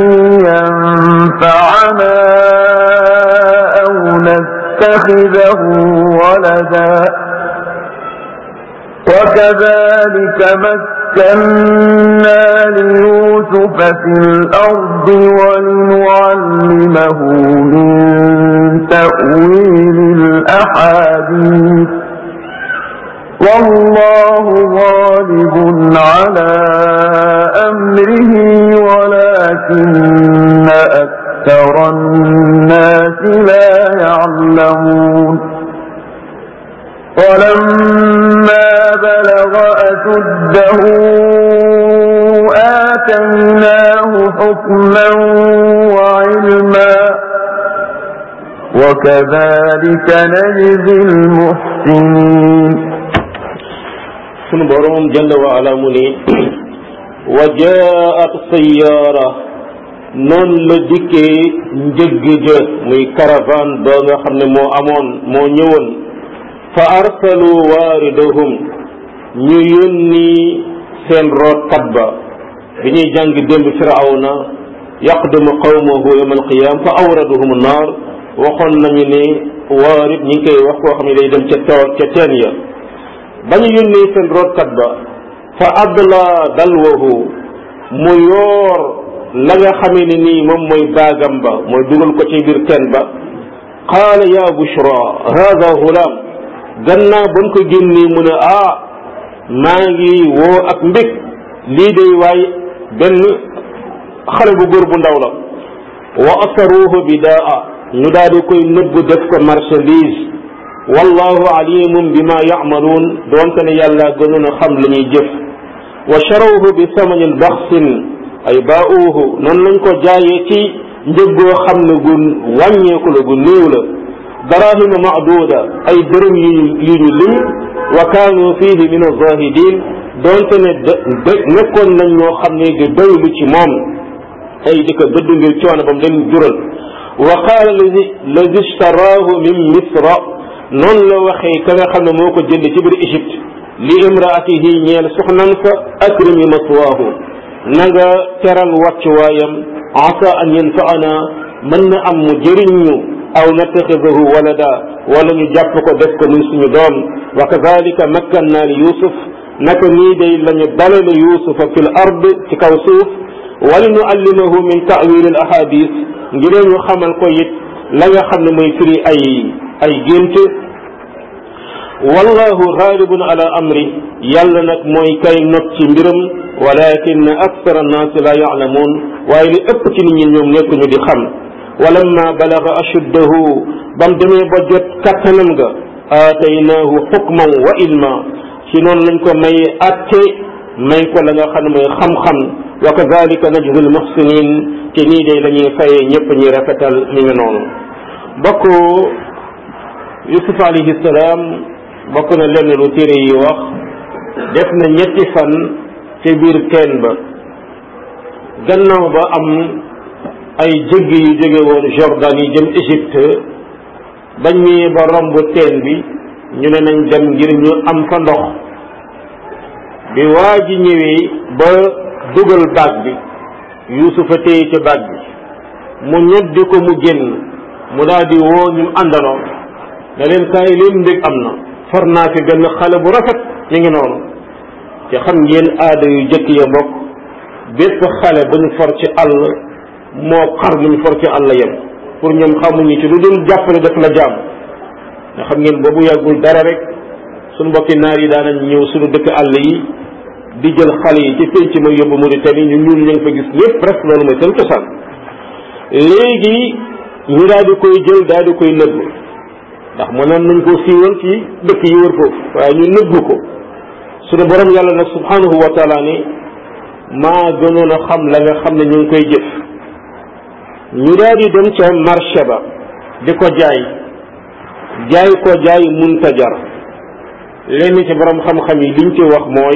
ينفعنا أو نتخذه ولدا وكذلك مكنا ليوسف في الأرض ولنعلمه من تأويل الأحاديث والله غالب على أمره ولكن أكثر الناس لا يعلمون ولما بلغ أشده آتيناه حكما وعلما وكذلك نجزي المحسنين sunu borom jalla wa ala mu ne wa jaat sayyaara noonu la dikkee njëgg ja muy caravane ba nga xam ne moo amoon moo ñëwoon fa arsalu waaridahum ñu yónni seen rootkat ba bi ñuy jàng démb firawna yaqdimu qawmahu yawma alqiyam fa awraduhum naar waxoon nañu ne waarid ñi ngi koy wax koo xam ne day dem ca tool ca teen ya ba ñu yónnee seen rootkat ba fa adla dalwahu mu yoor la nga xamee ne nii moom mooy baagam ba mooy dugal ko ci biir teen ba qaala ya bushra hada gulaam gannaaw ba mu ko génnee mu ne ah maa ngi woo ak mbég lii day waay benn xale bu góor bu ndaw la wa asaruhu bidaa ñu daal di koy nëbb def ko marchandise wallahu alimun bima yacmaluun doonte ne yàlla gënoon a xam la ñuy jëf wa charawhu bi samanin baxsin ay baauhu noonu lañ ko jaayee ci njëggoo xam ne gu wàññeeku la gu néew la darahima maaduda ay dërëm yu yu ñu lim wa kaanu fihi min azahidin doonte ne nekkoon nañ ñoo xam ne di doylu ci moom ay di ko dëdd ngir coono ba mu leen jural wa qaala lazi ishtaraahu min misra noonu la waxee ka nga xam ne moo ko jënd ci biir Égypte li imraatihi ñeel soxnan fa akrimi maswaahu na nga teral wàccuwaayam asa an yanfaana mën na am mu jëriñ ñu aw nattaxidahu walada wala ñu jàpp ko def ko muy suñu doom wa kadalika makkanna li yusuf naka nii day la ñu dalale yusufa fi l ard ci kaw suuf wali nu allimahu min tawil al ahadis ngir ñu xamal ko it la nga xam ne mooy firi ay ay gént wallahu gaalibun ala amri yàlla nag mooy kay not ci mbiram walakin akthara annaasi la yaalamuun waaye li ëpp ci nit ñi ñoom nekkuñu di xam walamma balaga ashuddahu bam demee ba jot kattanam ga aataynaahu xukman wa ilma ci noonu lañ ko may atte may ko la nga xam ne mooy xam-xam wa kadalika najzi almuxsinin te nii day la ñuy fayee ñëpp ñuy rafetal mi ngi noonu bokk yusuf alayhi salaam bokk na lenn lu téere yi wax def na ñetti fan ca biir teen ba gannaaw ba am ay jëgg yu jóge woon Jordan yi jëm Égypte bañ ñëwee ba romb teen bi ñu ne nañ dem ngir ñu am fa ndox bi waa ji ñëwee ba dugal baag bi yuusufa téye ca baag bi mu ñoddi ko mu génn mu daal di woo ñu àndaloo ne leen kaay leen mbég am na for naa fi benn xale bu rafet mi ngi noonu te xam ngeen aada yu jëkk ya mbokk bépp xale bu ñu for ci àll moo xar mu ñu for ci àll yem pour ñoom xamuñu ci lu dul jàppale def la jaam nga xam ngeen boobu yàggul dara rek suñu mbokki naar yi daanañ ñëw suñu dëkk àll yi di jël xale yi ci pénc ma yóbbu Mauritanie ñu ñuul ñu ngi fa gis lépp presque loolu mooy seen cosaan léegi ñu daal di koy jël daal di koy nëbb ndax mënoon nañ koo siiwal ci dëkk yi wër foofu waaye ñu nëbb ko suñu borom yàlla nag subhanahu wa taala ni maa gënoon a xam la nga xam ne ñu ngi koy jëf ñu daal di dem ca marché ba di ko jaay jaay ko jaay munta jar lenn ci borom xam-xam yi liñ ci wax mooy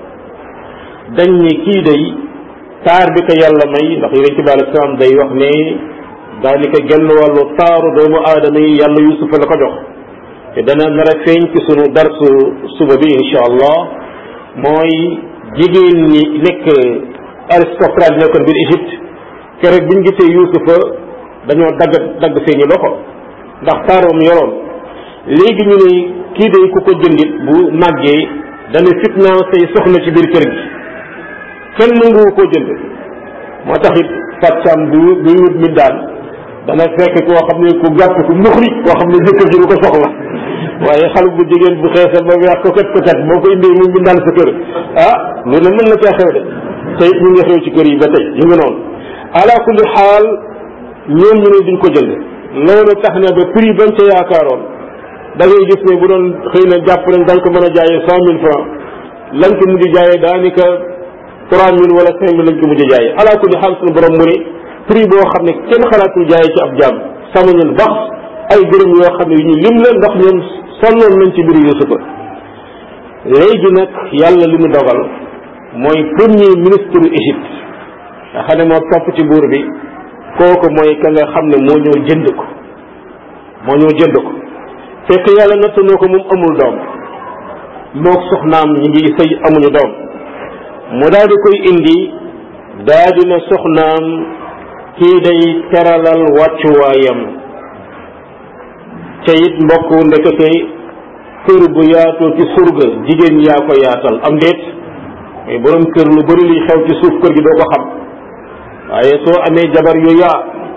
dañ ni kii day taar bi ko yàlla may ndax yonent bi alei salaam day wax ne daanaka genn wàllu taaru doomu aadama yi yàlla yusufa la ko jox te dana nar a feeñ ci sunu darsu suba bi insha allah mooy jigéen ñi nekk aristocrate nekkoon biir Égypte keroog biñ gisee yusufa dañoo dagg dagg seeni loxo ndax taaroom yoroon léegi ñu ne kii day ku ko jëndit bu màggee dana fitnaa say soxna ci biir kër gi kenn nanguwu koo jënd moo tax it fàccam bu buy wut mi daan dana fekk koo xam ne ku gàtt ku muxri koo xam ne jëkkër ji du ko soxla waaye xale bu jigéen bu xeesal ba weex ko kat ko kat boo ko indee mu bindaan sa kër ah lu ne mën na caa xew de te it ñu ngi xew ci kër yi ba tey ñu ngi noonu ala kulli xaal ñoom ñu ne duñ ko jënd loolu tax na ba prix bañ ca yaakaaroon da ngay gis ne bu doon xëy na jàpp nañ dañ ko mën a jaayee cent mille francs lañ ko mujj jaayee daanaka trois mille wala cinq mille lañ ko mujj jaayee ala kulli xaal suñu borom mu ne prix boo xam ne kenn xalaatul jaayee ci ab jaam samañul bax ay gërëm yoo xam ne yu ñu lim la ndax ñoom sonnoon nañ ci mbiru Yusufa léegi nag yàlla li mu dogal mooy premier ministre Égypte nga xam ne moo topp ci buur bi kooku mooy ka nga xam ne moo ñëw jënd ko moo ñëw jënd ko fekk yàlla natt noo ko moom amul doom mook soxnaam ñi ngi sëy amuñu doom mu daal di koy indi daal di ne soxnaam kii day teralal wàccuwaayam ca it mbokk ndekete kër bu yaatoo ci surga jigéen yaa ko yaatal am déet mais borom kër lu bari liy xew ci suuf kër gi doo ko xam waaye soo amee jabar yu yaa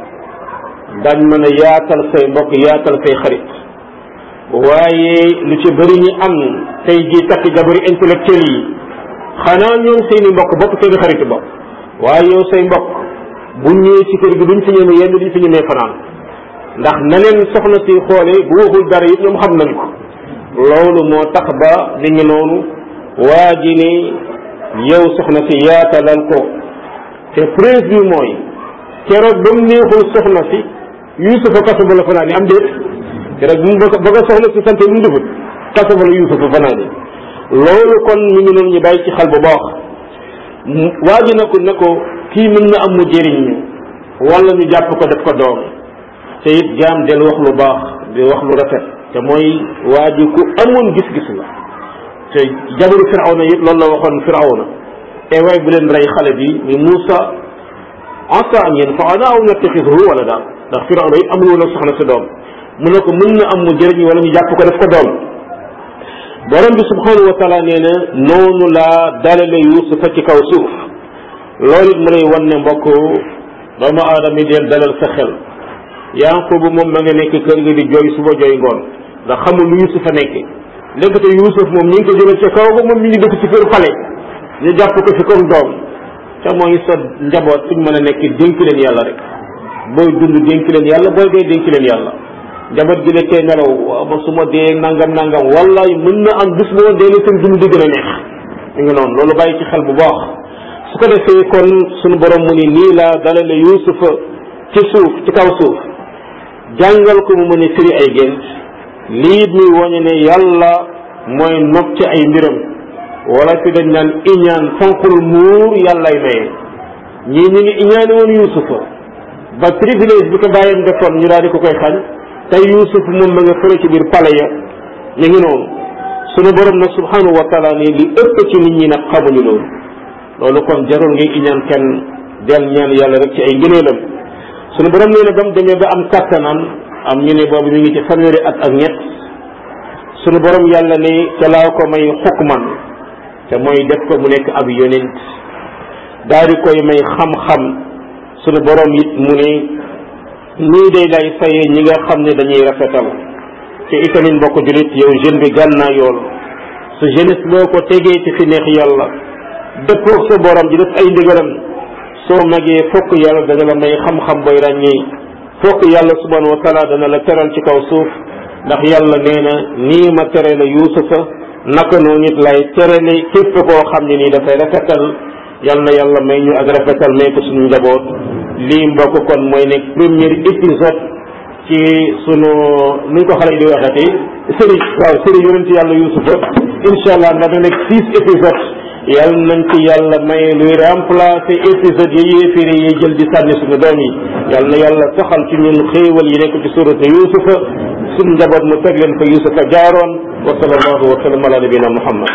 dañ mën a yaatal say mbokk yaatal say xarit waaye lu ci bëri ñi am tey jii takk jabari intellectuel yi xanaa ñoom seeni mbokk bokk seeni xaritu bopp waaye yow say mbokk bu ñëwee ci kër gi duñ fi ñëme yenn duñ fi ñëmee fanaan ndax na leen soxna si xoole bu waxul dara it ñoom xam nañ ko loolu moo tax ba li ngi noonu waa ji ne yow soxna si yaatalal ko te preuve bi mooy keroog ba mu neexul soxna si yusufa kaso ba la fanaan am déet keroog bu mu ba nga soxna si sante mu defut kaso ba la yusufa fanaan loolu kon ñu ngi noonu ñu bàyyi ci xel bu baax waa ji na ko ne ko kii mën na am mu jëriñ ñu wala ñu jàpp ko def ko doom te it jaam del wax lu baax di wax lu rafet te mooy waa ji ku amoon gis-gis la te jabaru firawna it loolu la waxoon firawna e waay bu leen rey xale bi ni Moussa asa an yanfaana aw nattaxiduhu wala daal ndax firawna it amul woon ak soxna si doom mu ne ko mën na am mu jëriñ wala ñu jàpp ko def ko doom borom bi subhanahu wa taala nee na noonu laa dalale yusufa ci kaw suuf loolu it mu lay wan ne mbokk doomu aadama yi deel dalal sa xel yanqubu moom ma nga nekk kër nga di jooy suba jooy ngoon ndax xamul lu yusufa nekk léegi yusuf moom ñu ngi ko jëlee ca kaw ba moom ñu ngi dëkk ci kër xale ñu jàpp ko fi comme doom te mooy sa njaboot suñ mën a nekk dénk leen yàlla rek booy dund dénk leen yàlla booy dee dénk leen yàlla njaboot gi la tey nelaw waaw ba su ma dee nangam nangam wallaay mën na am bis boo dee seen dund di gën a neex mi ngi noonu loolu bàyyi ci xel bu baax su ko defee kon sunu borom mu ni nii laa dalale yusufa ci suuf ci kaw suuf jàngal ko mu mën a firi ay gént lii muy woñe ne yàlla mooy nopp ci ay mbiram wala fi dañ naan iñaan fonkul muur yàllay maye ñii ñu ngi iñaane woon yuusufa ba privilège bi ko bàyyam defoon ñu daal di ko koy xañ tey yuusuf moom ma nga fële ci biir pale ya ñu ngi noonu sunu borom nag subhanahu wa taala ni li ëpp ci nit ñi nag xamuñu loolu loolu kon jarul ngay iñaan kenn del ñaan yàlla rek ci ay ngëneelam sunu borom nee na ba mu demee ba am kàttanam am ñu ne boobu mi ngi ci fanweeri at ak ñett sunu borom yàlla ni ca laa ko may xukman te mooy def ko mu nekk ab yonent daal di koy may xam-xam sunu borom it mu ne nii day lay fayee ñi nga xam ne dañuy rafetal te itamit mbokk julit yow jeune bi gànnaa yool sa jeunesse boo ko tegee ci fi neex yàlla dëppoo sa borom di def ay ndigalam soo magee fokk yàlla dana la may xam-xam booy ràññee fokk yàlla subhanahu wa taala dana la teral ci kaw suuf ndax yàlla nee na nii ma tere la yuusufa naka noonu it lay terale képp koo xam ne nii dafay rafetal yal na yàlla may ñu ak rafetal may ko suñu njaboot lii mbokk kon mooy nekk premier épisode ci sunu nu ñu ko xale yi di waxati série waaw série yonent yàlla yuusufa incha allah nga da nekk six épisodes yal nañ ci yàlla may luy remplacer épisode yi yéeféri yi jël di sànni suñu doom yi yal na yàlla saxal ci ñun xéewal yi nekk ci suratu yuusufa suñu njaboot mu teg leen fa yuusufa jaaroon wa sallallahu wa sallam ala nabina muhammad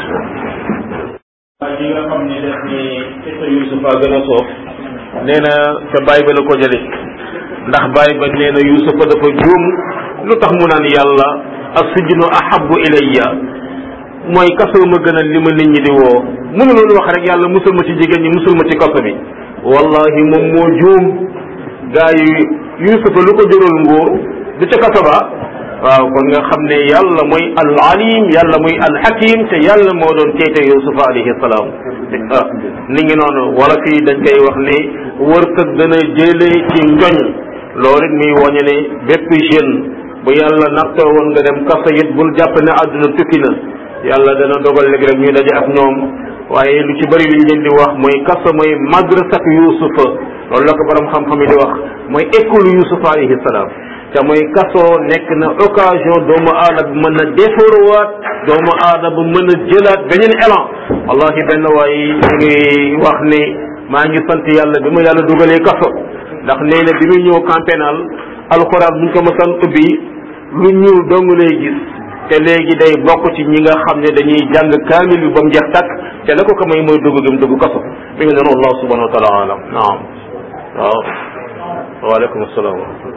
yi nga xam ne def ni xisa yuusufa gën a soof nee na ca bàyyi ba la ko jële ndax bàyyi ba nee na yuusufa dafa juum lu tax mu naan yàlla as-sijnu ahabbu ilayya mooy kaso ma gënal li ma nit ñi di woo mënu loolu wax rek yàlla musul ma ci jigéen ñi musul ma ci kaso bi wallahi moom moo juum gaa yi yuusufa lu ko jëral nguur du ca kaso ba waaw kon nga xam ne yàlla mooy al alim yàlla mooy al hakim te yàlla moo doon teete yuusufa alayhi salaam ah ni ngi noonu wala fii dañ koy wax ne wërsëg dana jëlee ci njoñ loolu it muy woñe ne bépp jeune bu yàlla nattoo woon nga dem kaso it bul jàpp ne àdduna tukki na yàlla dana dogal léegi rek ñuy daje ak ñoom waaye lu ci bëri liñ leen di wax mooy kaso mooy madrasak yuusufa loolu la ko borom xam-xam yi di wax mooy école yuusufa alayhi salaam te mooy kaso nekk na occasion doomu aadama mën a defaruwaat doomu aadama mën a jëlaat beneen élan wallahi benn waay ñu ngi wax ne maa ngi sant yàlla bi ma yàlla dugalee kaso ndax nee na bi muy ñëw camp pénal alxuraan buñ ko mësan ubbi lu ñuul dong lay gis te léegi day bokk ci ñi nga xam ne dañuy jàng kaamil bi ba mu jeex takk te la ko ko may mooy dugg gi mu dugg kaso mi ngi noonu allah subhanahu wa taala alam naam waaw waaleykum salaam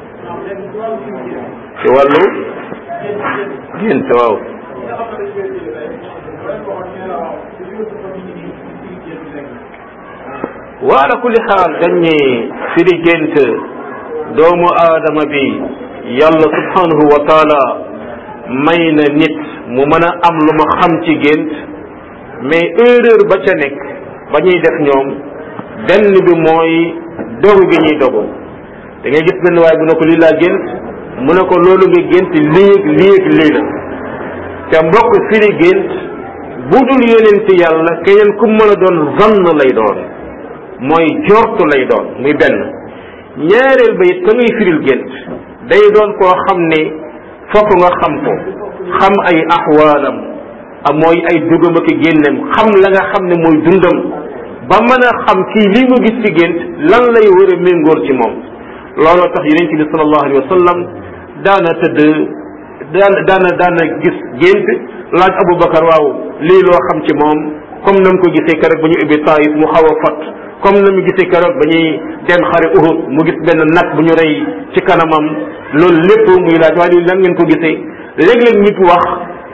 ci wàllu gént waaw waala kulli xaal dañ ne firi gént doomu aadama bi yàlla subhanahu wa taala may na nit mu mën a am lu ma xam ci gént mais erreur ba ca nekk ba ñuy def ñoom benn bi mooy dogu gi ñuy dogu da ngay gis benn waaye bu ne ko lii laa gént mu ne ko loolu nga gént lii ak lii ak lii la te mbokk firi gént bu dul yonent yàlla keneen ku mën a doon zann lay doon mooy jortu lay doon muy benn ñaareel ba it ka ngay firil gént day doon koo xam ne fokk nga xam ko xam ay axwaalam ak mooy ay dugam ak génnem xam la nga xam ne mooy dundam ba mën a xam kii lii mu gis ci gént lan lay war a méngóor ci moom looloo tax yonent bi sallallahu alayhi wa sallam daana tëdd daan daana daana gis gént laaj Aboubacar waaw lii loo xam ci moom comme na mu ko gisee keroog ba ñu ubbi Taif mu xaw a fat comme na mu gisee keroog ba ñuy dem xare Uhud mu gis benn nag bu ñu rey ci kanamam loolu lépp muy laaj waaye lii lan ngeen ko gisee léeg-léeg nit wax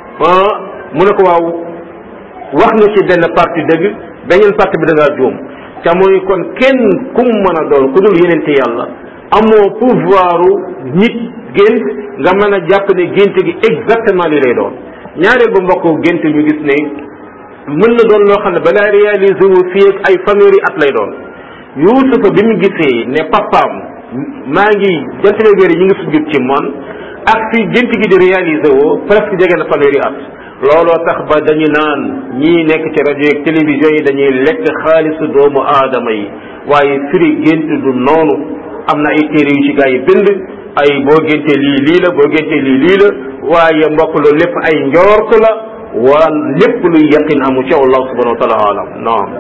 mu ne ko waaw wax nga ci benn partie dëgg beneen partie bi da ngaa juum te mooy kon kenn kum mën a doon ku dul yenente yàlla amoo pouvoiru nit gént nga mën a jàpp ne gént gi exactement li lay doon ñaareel ba mbokk gént ñu gis ne mën na doon loo xam ne balaa réalisé wu fii ak ay fanweeri at lay doon Yuusufa bi mu gisee ne papaam maa ngi jantale weer yi ñu ngi sujjut ci man ak fii gént gi di réalisé woo presque jege na fanweeri at looloo tax ba dañu naan ñii nekk ci rajo yeeg télévision yi dañuy lekk xaalisu doomu aadama yi waaye firi gént du noonu am na ay téere yu ci gaa yi bind ay boo géntee lii lii la boo géntee lii lii la waaye mbokk loolu lépp ay njoort la waa lépp luy yaqin amu ci wallahu subhanahu wa taala alam naam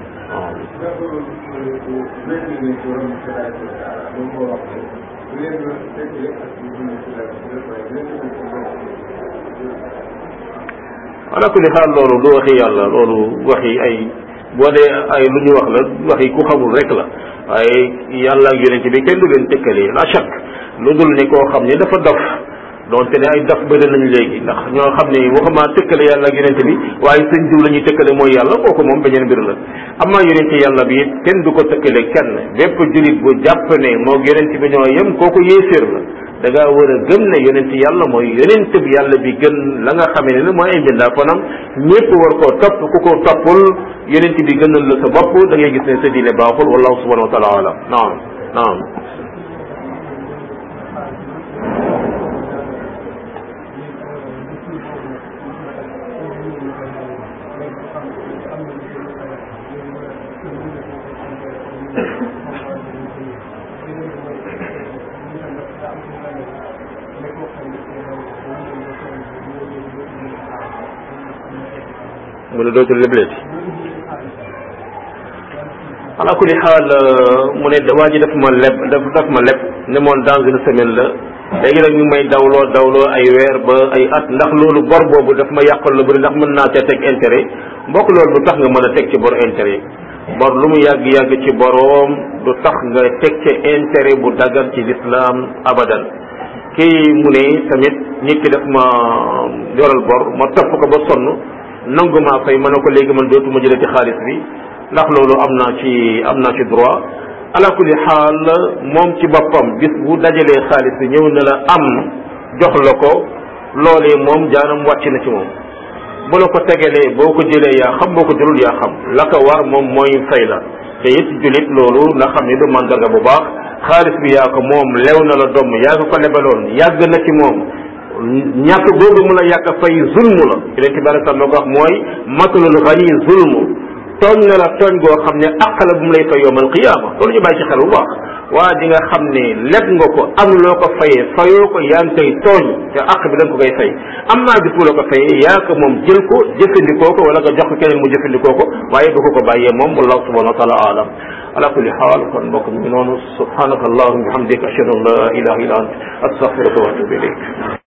ala kulli xaal loolu du waxi yàlla loolu waxi ay boo dee ay lu ñu wax la waxi ku xamul rek la waaye yàlla ak yonent bi kenn du leen tëkkalee la chak lu dul ne koo xam ne dafa dof donte ne ay dof bëri nañ léegi ndax ñoo xam ne waxuma tëkkale yàlla ak yonent bi waaye sëñ diw la ñuy tëkkale mooy yàlla kooku moom beneen mbir la amaa yonent yàlla bi it kenn du ko tëkkale kenn bépp julit bu jàpp ne moo yonent bi ñoo yem kooku yéeféer la da ngaa war a gëm ne yonent yàlla mooy yonent bi yàlla bi gën la nga xamee ne mooy ay mbindaa fanam ñépp war koo topp ku ko toppul yonent bi gënal la sa bopp da ngay gis ne sa diine baaxul wallahu subhanahu wa taala alam naam naam mu ne dootul lebleeti ala kulli xaal mu ne waa ji daf ma leb daf daf ma leb ne moon dans une semaine la léegi nag ñu may dawloo dawloo ay weer ba ay at ndax loolu bor boobu daf ma yàqal la bëri ndax mën naa ca teg intérêt mbokk loolu du tax nga mën a teg ci bor intérêt bor lu mu yàgg-yàgg ci boroom du tax nga teg ca intérêt bu dagan ci lislaam abadan kii mu ne tamit nit ki daf ma yoral bor ma topp ko ba sonn nangu maa fay ma ne ko léegi man dootuma jëlee ci xaalis bi ndax loolu am naa ci am naa ci droit ala kulli xaal moom ci boppam bis bu dajalee xaalis bi ñëw na la am jox la ko loolee moom jaanam wàcc na ci moom bu la ko tegalee boo ko jëlee yaa xam boo ko jëlul yaa xam la ko war moom mooy fay la te it julit loolu na xam ne du mandarga bu baax xaalis bi yaa ko moom lew na la doom yaa ko ko lebaloon yàgg na ci moom ñàkk googu mu la yàgg fay zulmu la yeneen ci bari sax moo ko wax mooy matalul xani zulmu tooñ na la tooñ goo xam ne àq la bu mu lay fay yowmal qiyaama loolu ñu bàyyi ci xel bu baax waa di nga xam ne leb nga ko am loo ko fayee fayoo ko yaa ngi koy tooñ te àq bi da nga ko koy fay am naa bis bu la ko fayee yaa ko moom jël ko jëfandikoo ko wala nga jox ko keneen mu jëfandikoo ko waaye du ko ko bàyyee moom wallahu subhanahu wa taala alam ala kulli xaal kon mbokk mi ngi noonu subhanaka allahumma bihamdika ashhadu an la ilaha illa ant astaghfiruka wa atubu ilayk